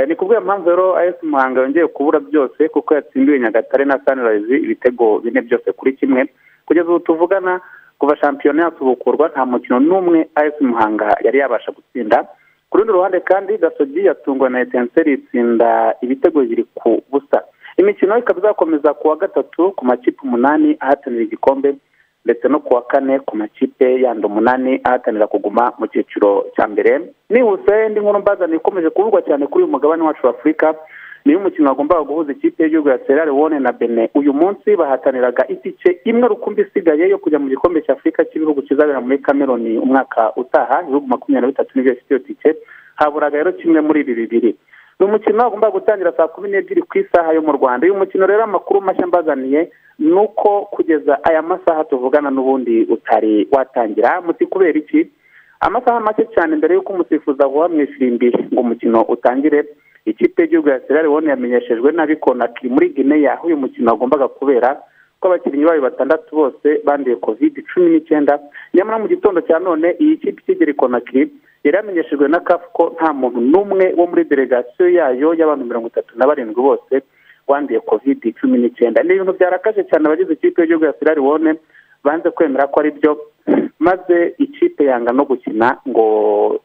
ni kubwira mpamvu rero ayesi muhanga yongeye kubura byose kuko yatsindiwe nyagatare na sanirayizi ibitego bine byose kuri kimwe kugeza ubu tuvugana kuva shampiyona yasubukurwa nta mukino n'umwe ayesi muhanga yari yabasha gutsinda ku rundi ruhande kandi gasogi yatungwa na etenseri itsinda ibitego bibiri ku busa imikino ikaba izakomeza ku wa gatatu ku makipe umunani ahatanira igikombe ndetse no ku wa kane ku makipe yandi umunani ahatanira kuguma mu cyiciro cya mbere nihuse indi nkuru mbazana ikomeje kuvugwa cyane kuri uyu mugabane wacu wa afurika niyo umukino wagombaga guhuza ikipe y'igihugu ya serare wone na bene uyu munsi bahataniraga itike imwe rukumbi isigaye yo kujya mu gikombe cya afurika cy'ibihugu kizabera muri kameroni umwaka utaha ibihugu makumyabiri na bitatu nibyo bifite iyo tike haburaga rero kimwe muri ibi bibiri ni umukino wagombaga gutangira saa kumi n'ebyiri ku isaha yo mu rwanda uyu mukino rero amakuru mashya mbazaniye ni uko kugeza aya masaha tuvugana n'ubundi utari watangira muti kubera iki amasaha make cyane mbere y'uko umusifuzi avuha mu ifirimbi ngo umukino utangire ikipe y'igihugu ya serari wone yamenyeshejwe nabi konaki muri gineya aho uyu mukino wagombaga kubera ko abakinnyi bayo batandatu bose banduye kovide cumi n'icyenda nyamara mu gitondo cya none iyi kipe ikigera konaki yari yamenyeshejwe na kafu ko nta muntu n'umwe wo muri delegasiyo yayo y'abantu mirongo itatu na barindwi bose wanduye kovide cumi n'icyenda ni ibintu byarakaje cyane abagize ikipe y'igihugu ya serari wone banze kwemera ko ari byo maze ikipe yanga no gukina ngo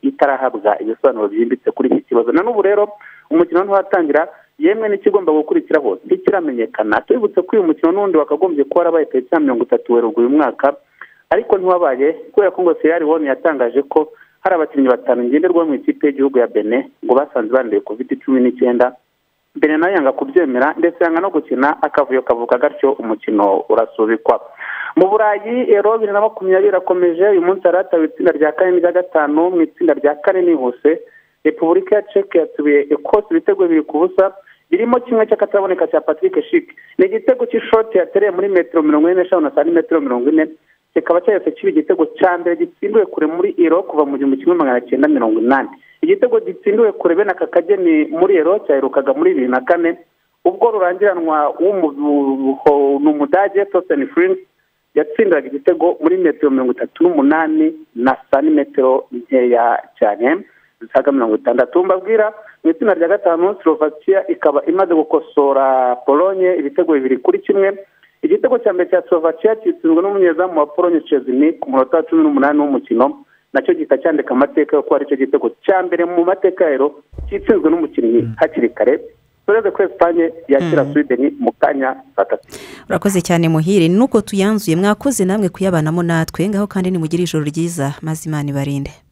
itarahabwa ibisobanuro byimbitse kuri iki kibazo na n'ubu rero umukino ntiwatangira yemwe n'ikigomba gukurikiraho ntikiramenyekana tubibutse ko uyu mukino n'undi wakagombye kuba warabaye tariki ya mirongo itatu werurwe uyu mwaka ariko ntiwabaye kubera ko ngo ferari wone yatangaje ko hari abakinnyi batanu ngenderwaho mu ikipe y'igihugu ya bene ngo basanze banduye kovide cumi n'icyenda bene nayo yanga kubyemera ndetse yanga no gukina akavuyo kavuka gatyo umukino urasubikwa mu burayi ero bibiri na makumyabiri irakomeje uyu munsi hari hatawe itsinda rya kane n'irya gatanu mu itsinda rya kane nihuse repubulika ya ceke yatuye ekose ibitego bibiri ku busa birimo kimwe cy'akataraboneka cya patrick shik ni igitego cy'ishoti yatereye muri metero mirongo ine n'eshanu na santimetero mirongo ine kikaba cyahise kiba igitego cya mbere gitsindiwe kure muri ero kuva mu gihumbi kimwe magana cyenda mirongo inani igitego gitsindiwe kure bene aka kageni muri ero cyaherukaga muri bibiri na kane ubwo rurangiranwa w'umudage toseni furingi yatsindiraga igitego muri metero mirongo itatu n'umunani na santimetero nkeya cyane zisaga mirongo itandatu mbabwira mu itsinda rya gatanu slovakia ikaba imaze gukosora polonye ibitego bibiri kuri kimwe igitego cya mbere cya slovakia kitsinzwe n'umunyezamu wa polonye chezini ku munota wa cumi n'umunani w'umukino nacyo gihita cyandika amateka yo kuba aricyo gitego cya mbere mu mateka rero kitsinzwe n'umukinnyi hakiri kare tureze ko esipanye yakira swideni mu kanya saa tatu urakoze cyane muhire nuko tuyanzuye mwakoze namwe kuyabanamo natwe ngaho kandi nimugire ijoro ryiza maze imana ibarinde